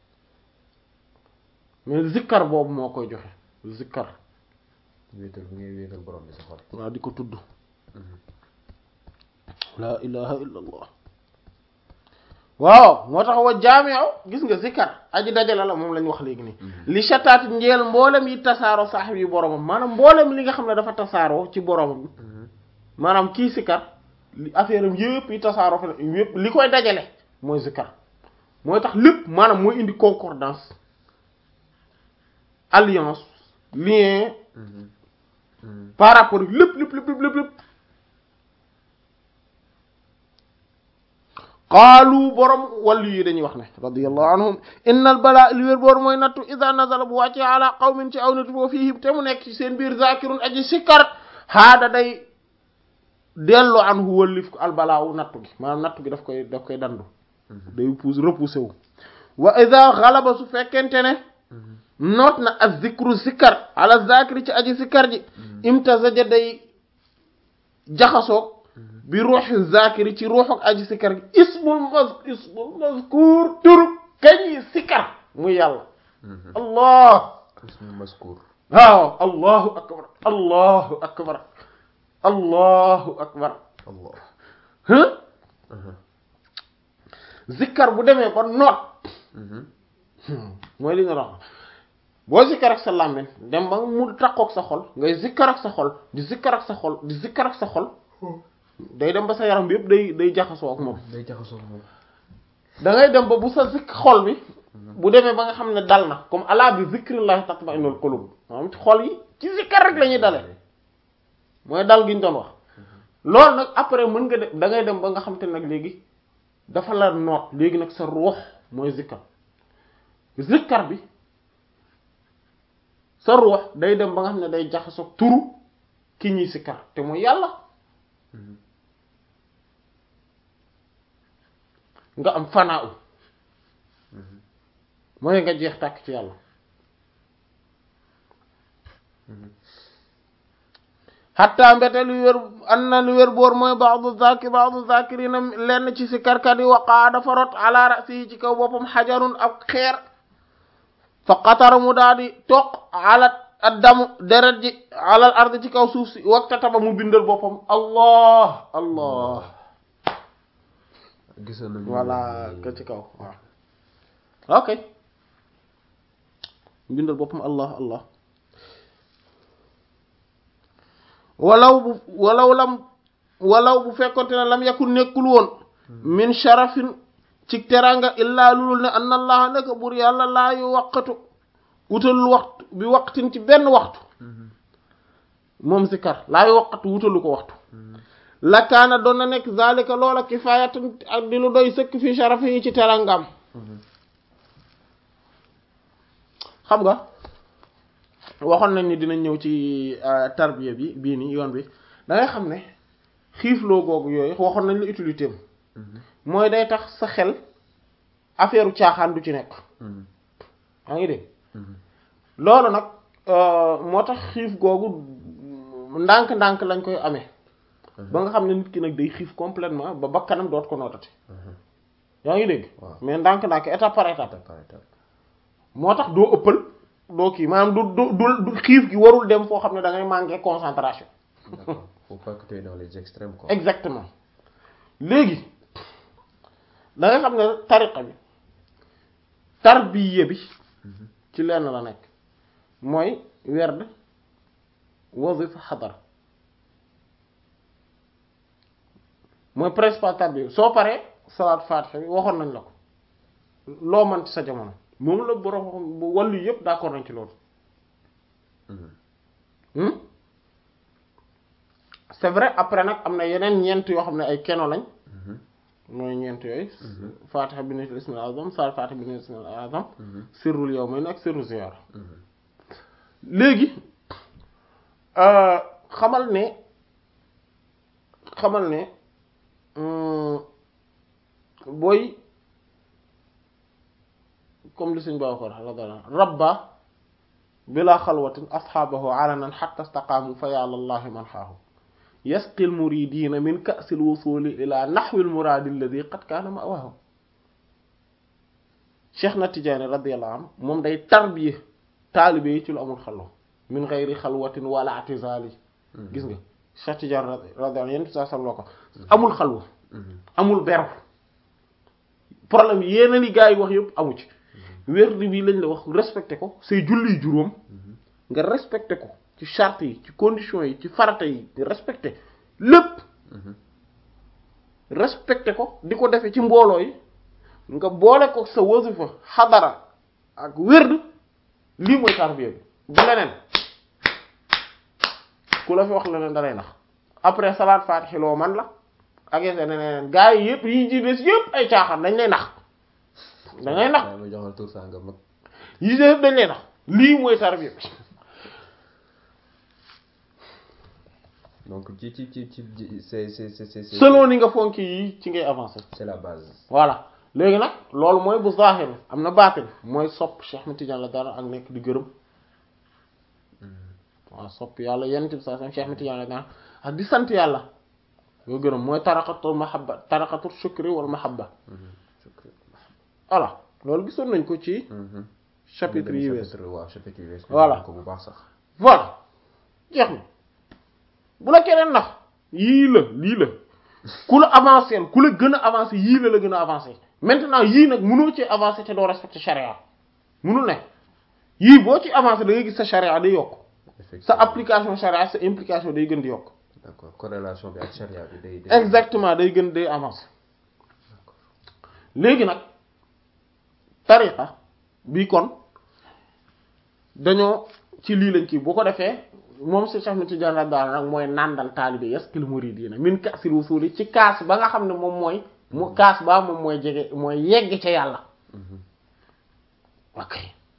mais zikkar boobu moo koy joxe zikkar wéetal bi ngay wéetal borom bi sa xol. waaw di ko tudd la ilaha illa allah waaw moo tax wa jaami'u gis nga zikkar aji dajale la moom lañ wax léegi nii li shataat njeel mboolem yi tasaaroo saaxib yi boromam maanaam mboolem li nga xam ne dafa tasaaroo ci boromam maanaam kii sikkar li affaire am yëpp yi tasaaroo fa yëpp li koy dajale mooy zikkar mooy tax lépp maanaam mooy indi concordance alliance lien par rapport ak lépp lépp lépp lépp lépp qaalu borom wàllu yi dañuy wax ne radiyallahu anhum innal balaa li wér boor mooy nattu ida nazala bu wàccee ala qawmin ci aw nit boo fii te mu nekk ci seen biir zakirun aji sikkar xaada day dellu an hu wëllif ko albalaawu nattu gi maanaam nattu gi daf koy daf koy dandu day pousse repoussé wu wa ida xalaba su fekkente ne noot na az zikru zikkar ala zakiri ci aji zikkar ji imtazaja day jaxasoog bi ruuxi zakiri ci ruuxu aji sikkar gi ismul mas ismul mazkur turu kañi sikkar muy yàlla allah ismul mazkur waaw allahu akbar allahu akbar allahu akbar allah zikkar bu demee ba noot mooy li nga wax boo zikkar ak sa làmmiñ dem ba mu takkook sa xol ngay zikkar ak sa xol di zikkar ak sa xol di zikkar ak sa xol day dem ba sa yaram bi yëpp day day jaxasoo ak moom day jaxasoo moom da ngay dem ba bu sa zikk xol bi bu demee ba nga xam ne dal na comme ala bi zikrillahi tatma'innul qulub maanaam ci xol yi ci zikkar rek la ñuy dalee mooy dal gi ñu doon wax loolu nag après mën nga de da ngay dem ba nga xam te nag léegi dafa la noot léegi nag sa ruux mooy zikkar zikkar bi sa ruux day dem ba nga xam ne day jaxasoo turu ki ñuy sikkar te mooy yàlla nga am fanaaw mooy nga jeex tàkk ci yàlla xatta mbete lu wér an na lu wér boor mooy baadu zakir baadu zakirina lenn ci sikkarkat yi waqaa dafa rot ala rasi ci kaw boppam xajarun ab xeer fa qatar mu daal di toq ala addamu deret ji alal ard ci kaw suuf si wakta taba mu bindal boppam allah allah gisoon nañu voilà ka ci kaw waaw ok bindal boppam allah allah walaw bu walaw lam walaw bu fekkonte ne lam yakun nekkul woon min sharafin ci teranga illaa lulul ne anna allaha neka bur yàlla laa yu waqatu wutalul waxtu bi waqtin ci benn waxtu moom zikar laa yu waqatu wutalu ko waxtu lakaana doon na nekk zalika loola kifaayatan ak di lu doy sëkk fi sharafi yi ci terangam xam nga waxoon nañ ni dinañ ñëw ci tarbiya bi bii nii yoon bi da ngay xam ne xiifloo googu yooyu waxoon nañ la utilité am mooy day tax sa xel affaire u caaxaan du ci nekk yaa ngi dégg loolu nag moo tax xiif googu ndànk-ndànk lañ koy amee ba nga xam ne nit ki nag day xiif complètement ba bakkanam doot ko nootati yaa ngi dégg mais ndànk-ndànk étape par étape moo tax doo ëppal doo kii maanaam du du du xiif gi warul dem foo xam ne da ngay manquer concentration d'accord faut pas que tu es dans les extrêmes quoi exactement léegi da nga xam ne tariqa bi tarbiya bi ci lenn la nekk mooy werd wazifa xadara mooy principal tarbiya bi soo paree salaat fatiha bi waxoon nañ la ko loo mën ci sa jamono moom la borom wàllu yëpp d'accord nañ ci loolu c'est vrai après nag am na yeneen ñeent yoo xam ne ay keno lañ mooy ñeent yooyu fatiha bi nitul ismil azam salaat fatiha bi nitul ismil azam sirrul yawmayn ak sirru ziyara léegi xamal ne xamal ne booy comme li suñ baa ko radiyallahu rabba bila xalwatin asxaabahu alanan xatta staqaamu fa yàlla allahi man xaahu yasqi almuridina min ka'si alwusuli ila naxwi almuraadi alladi qad kaana ma'waahu cheikh na tijaani radiyallahu anhu moom day tarbiye taalibe yi ci lu amul xalwa min gayri xalwatin wala atizali gis nga cheikh tijaani radiyallahu anhu yéen saa sam loo ko amul xalwa amul beru problème yeneen yi gars yi wax yëpp amu ci wérdi bi lañ la wax respecté ko say julli juróom nga respecté ko ci charte yi ci conditions yi ci farata yi respecté lépp respecté ko di ko defee ci mbooloo yi nga boole ko sa wasifa xadara ak wérd lii mooy tarbiya bi du leneen ku la fi wax leneen dalay nax après salaat faatihi loo man la ak yeneen neneen gars yi yëpp yi ci des yëpp ay caaxaan dañ lay nax dañ lay nax ma joxal tur saa nga mag yi ci yëpp dañ lay nax lii mooy tarbiya bi donc ci ci ci ci c'est c'est c'est c'est selon ni nga fonk yi ci ngay avancer c'est la base voilà léegi nag loolu mooy bu zahir am na baatin mooy sopp Cheikh Ahmed Tidiane la dara ak nekk di gërëm waaw sopp yàlla yenn bi sa Cheikh Ahmed Tidiane la dara ak di sant yàlla nga gërëm mooy taraqatul mahabba taraqatul shukri wal mahabba voilà loolu gisoon nañ ko ci chapitre yi wees waaw chapitre yi wees Voilà. ko bu baax sax voilà jeex na bu la keneen nax yii la lii la ku la avancé ku la gën a avancé yii la la gën a avancé maintenant yii nag mënoo ci avancé te doo respecté charia mënul ne yii boo ci avancé da ngay gis sa charia day yokk sa effectivement application charia sa implication day gën di yokk d'accord corrélation bi ak charia bi day day exactement day gën day avancé léegi nag tariqa bi kon dañoo ci lii lañ kii boo ko defee moom si Cheikh Ahmed Tidiane radiyallahu anhu nag mooy nàndal taalibe yaskil muridina min kaasil wusuli ci kaas ba nga xam ne moom mooy mu kaas ba moom mooy jege mooy yegg ca yàlla ok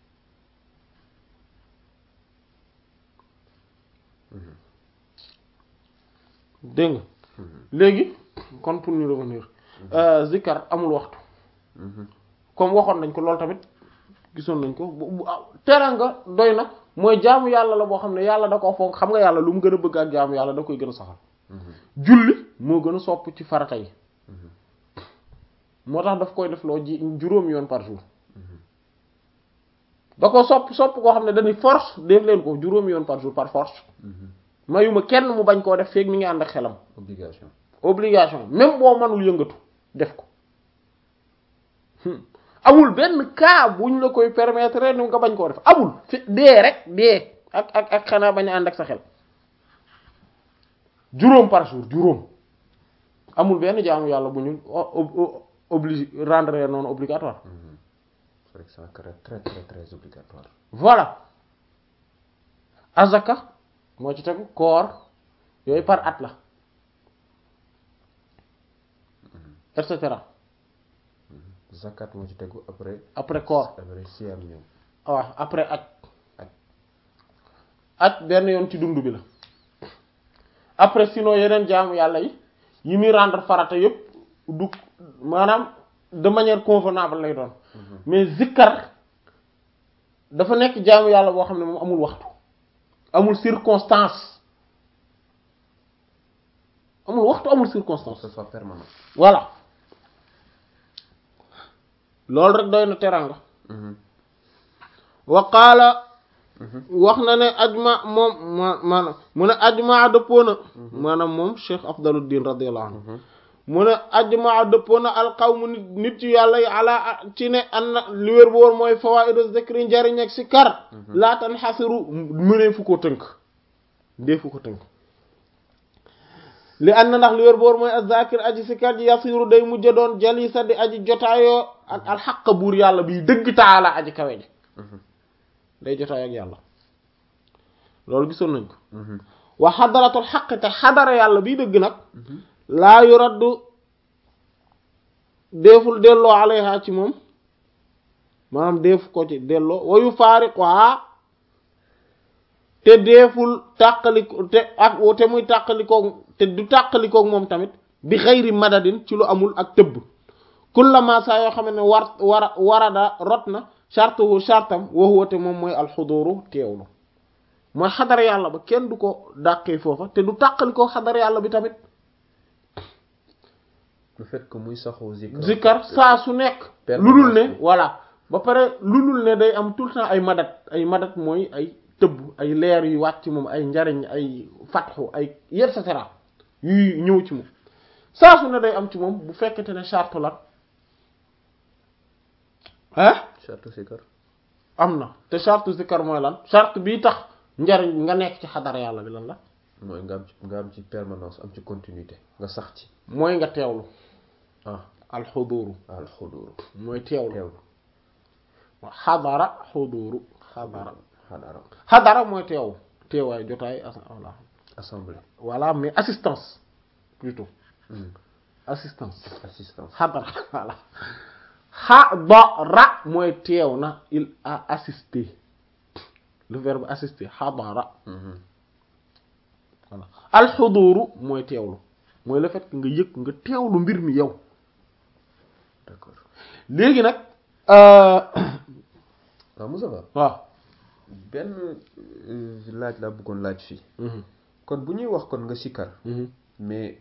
dégg nga léegi kon pour ñu revenir zikkar amul waxtu comme waxoon nañ ko loolu tamit gisoon nañ ko bu bu ah, teranga doy na mooy jaamu yàlla la boo xam ne yàlla da koo fonk xam nga yàlla lu mu gën a bëgg ak jaamu yàlla da koy gën a saxal julli moo gën a sopp ci farata yi moo tax daf koy def loo ji juróomi yoon par jour da ko sopp sopp koo xam ne dañuy force def leen ko juróomi yoon par jour par force mayuma kenn mu bañ koo def feeg mi ngi ànd ak xelam obligation obligation même boo mënul yëngatu def ko Hmm. amul benn cas buñ la koy permettre ni nga bañ koo def amul fi dee rek dee ak ak ak xanaa bañ a ànd ak sa xel juróom par jour juróom amul benn jaamu yàlla bu ñu obligé rendre non obligatoire c'est vrai que c'est très très très très obligatoire voilà azaka moo ci tegu koor yooyu par at la et cetera zakat moo ci tegu après après koor après siam ñëw waaw après aj Aj. aj benn yoon ci dund bi la après sinon yeneen jaamu yàlla yi yi muy rendre farata yépp du maanaam de manière convenable lay doon mais zikkar dafa nekk jaamu yàlla boo xam ne moom amul waxtu amul circonstance amul waxtu amul pour circonstance que ce soit permanent voilà loolu rek doy na teranga wa qaala wax na ne ajma moom ma maanaam mu ne ajma dëppoo na maanaam moom cheikh afdaluddin radiyallahu anhu mu ne ajma dëppoo na alqawmu nit nit yu yàlla yi ala ci ne an na li wér bu woon mooy fawaidu zikri njariñ ak si kar laatan xasiru mënee fu ko tënk ndee fu ko tënk li ànd na ndax li wér boor mooy azakir aji sikar ji yasiru day mujj doon jalisa di aji jotaayoo ak alxaq buur yàlla biy dëgg taala aji kawe ji day jotaayoo ak yàlla loolu gisoon nañ ko wa xadaratul xaq te xadara yàlla biy dëgg nag laa yu raddu deeful delloo alayha ci moom maanaam deefu ko ci delloo wayu faariquha te deeful tàqaliko te ak te muy tàqalikoog te du tàqalikoog moom tamit bi xayri madadin ci lu amul ak tëbb kullama saa yoo xam ne war war warada rot na chartuhu chartam waxuwa te moom mooy alxuduru teewlu mooy xadar yàlla ba kenn du ko dàqee foofa te du tàqalikoog xadar yàlla bi tamit le fait que muy saxoo zikar zikkar saa su nekk lu dul ne voilà ba pare lu dul ne day am tout le temps ay madat ay madat mooy ay tëbb ay leer yu wàcc moom ay njariñ ay fatxu ay et cetera yuy ñëw ci moom saa su ne day am ci moom bu fekkete ne charte la ah charte zikar am na te charte zikar mooy lan charte bii tax njariñ nga nekk ci xadara yàlla bi lan la mooy nga am ci nga am ci permanence am ci continuité nga sax ci mooy nga teewlu ah alxuduru al xudur mooy teewlu teewlu xadara xuduru xadara xadara xadara mooy teew teewaay jotaay as voilà assemblée voilà mais assistance plutôt Hmm. assistance assistance xadara voilà xadara mooy teew na il a assisté le verbe assister xadara Mhm. voilà alxuduuru mooy teewlu mooy le fait que nga yëg nga teewlu mbir mi yow d'accord léegi nag waaw Moussa Ba waaw benn laaj laa bëggoon laaj fii kon bu ñuy wax kon nga sikkar mais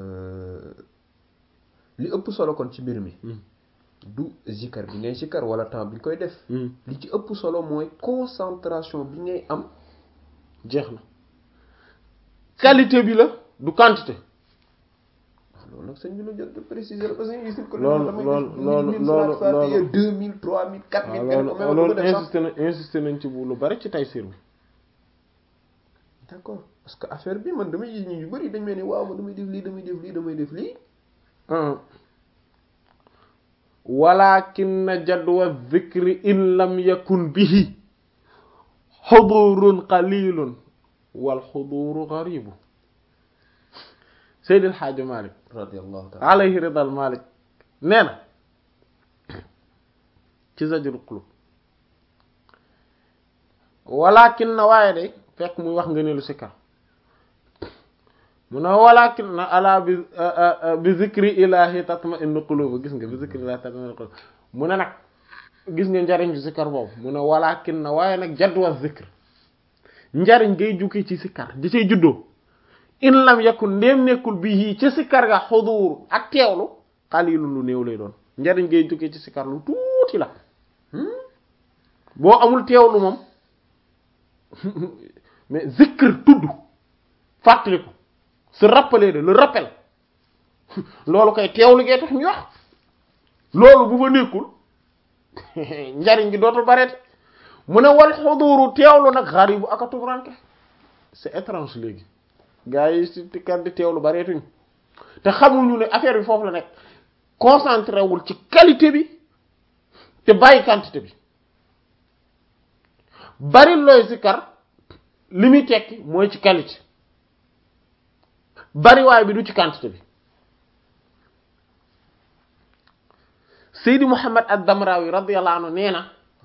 li ëpp solo kon ci mbir mi du zikkar bi ngay sikkar wala temps bi nga koy def li ci ëpp solo mooy concentration bi ngay am jeex na qualité bi la du quantité loolu nag sëñ bi la jot de préciser parce que gis ko loolu loolu loolu loolu loolu deux mille trois mille quatre mille waaw loolu loolu insisté na insisté nañ ci bu lu bari ci Tayssîr bi d'accord parce que affaire bi man damay gis ñu yu bari dañ mel ni waaw man damay def lii damay def lii damay def lii walakin jadwa dhikri in lam yakun bihi xudurun qalilun wal xuduru garibu Seydil Xaaji Malik radiyallahu ta'ala alayhi ridal Malik nee na ci Zajrul Qulub walakin na waaye day fekk muy wax nga ne lu sikkar mu ne walakin na ala bi bi zikri ilahi tatma innu qulub gis nga bi zikri ilahi tatma innu qulub mu ne nag gis nga njariñ ci sikkar boobu mu ne walakin na waaye nag jadwa zikr njariñ ngay jukki ci sikkar di cay juddoo in lam yakun ndéem nekkul bi yii ci sikkar ga xuduur ak teewlu xalilu lu néew lay doon njariñ ngay jukki ci sikkar lu tuuti la boo amul teewlu moom mais zikr tudd fàttaliku se rappeler de le rappel loolu koy teewlu gee tax ñu wax loolu bu fa nekkul njariñ gi dootul bareet mu ne wal xuduuru teewlu nag xaribu ak a tumuranke c'est étrange léegi gars yi si tikkat di teewlu bareetuñ te xamuñu ne affaire bi foofu la nekk concentré wul ci qualité bi te bàyyi quantité bi bari looy sikkar li muy tekki mooy ci qualité bariwaay bi du ci quantité bi Seydi Muhammad ad-Damrawi radiyallahu anhu nee na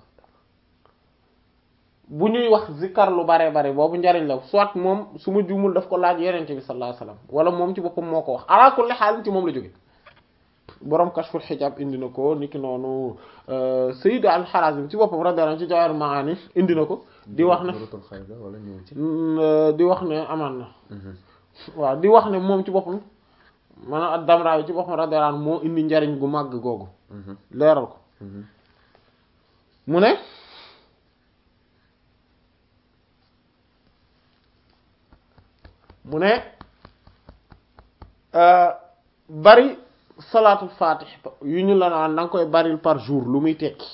bu ñuy wax zikkar lu bare bare boobu njariñ la soit moom su ma juumul daf ko laaj yenente bi sallallahu alayhi wasallam wala moom ci boppam moo ko wax ala kulli xaal ci moom la jóge borom kashful xijaab indi na ko niki noonu Sayyid al-Harazim ci boppam radiyallahu anhu ci Jawahir Maani indi na ko di wax ne wala ñëw ci di wax ne amaan na waaw di wax ne moom ci boppam maanaam ad-Damrawi ci boppam radiyallahu anhu moo indi njariñ gu màgg googu leeral ko mu ne mu ne bari salaatul fatih yu ñu la naan da nga koy baril par jour lu muy tekki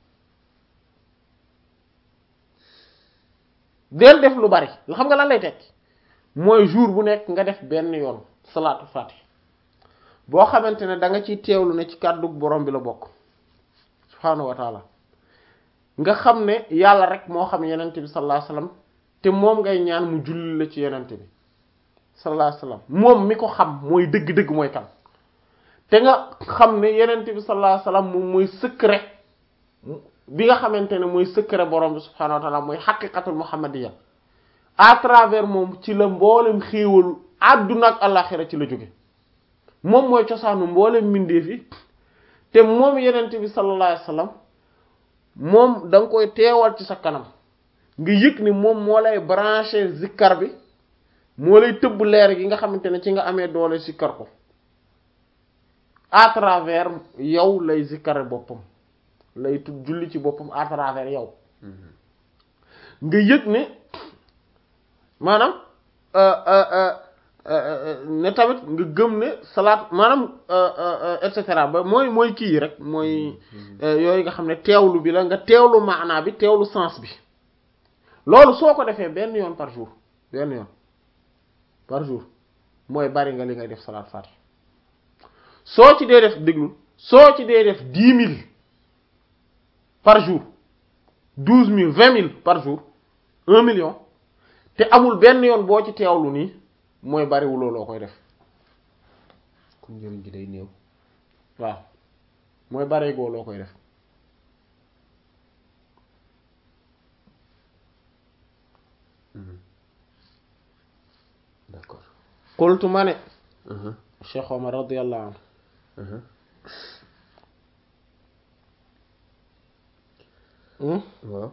del def lu bari la xam nga lan lay tekki mooy jour bu nekk nga def benn yoon salaatul fatih boo xamante ne da nga ciy teewlu ne ci kàddu borom bi la bokk subhaanahu wa taala nga xam ne yàlla rek moo xam yenente bi sallallahu alayhi wasallam te moom ngay ñaan mu julli la ci yenente bi sallallahu alayhi wasallam moom mi ko xam mooy dëgg-dëgg mooy kan te nga xam ne yenente bi sallallahu alayhi wasallam moom mooy secret bi nga xamante ne mooy secret borom bi subhaanahu wa taala mooy xaqiqatul muhammadiyya à travers moom ci la mboolem xéewalu àdduna ak àllaxira ci la jóge moom mooy cosaanu mboolem mbindeef yi te moom yenente bi sallallahu alayhi wasallam moom da nga koy teewal ci sa kanam nga yëg ni moom moo lay branché zikkar bi moo lay tëbb leer gi nga xamante ne ci nga amee doole zikkar ko à travers yow lay zikkare boppam lay tudd julli ci boppam à travers yow nga yëg ne maanaam ne tamit nga gëm ne salaat maanaam et cetera ba mooy mooy kii rek mooy yooyu nga xam ne teewlu bi la nga teewlu maanaa bi teewlu sens bi loolu soo ko defee benn yoon par jour benn yoon par jour mooy bari nga li ngay def salaat faati soo ci dee def déglul soo ci dee def dix mille par jour douze mille vingt mille par jour un million te amul benn yoon boo ci teewlu nii mooy bariwuloo loo koy def kon njëriñ gi day néew waaw mooy bareegoo loo koy def qultu ma ne Cheikh Omar radiyallahu anhu waaw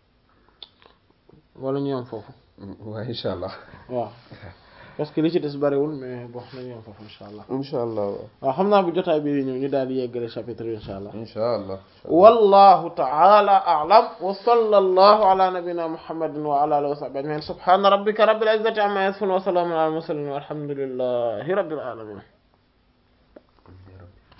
wala ñu yam foofu waaw incha allah waaw parce que li ci des bariwul mais bon nañu yam foofu insha allah incha allah waaw xam naa bu jotaay bi ñëw ñu daal di yeggale chapitre bi insha allah incha allah wallahu ta'ala a'lam wa sallallahu ala nabiyyina muhammadin wa ala alihi wa sahbihi ajma'in subhana rabbika rabbil izzati amma yasifun wa salamun ala al mursalin walhamdulillahi rabbil alamin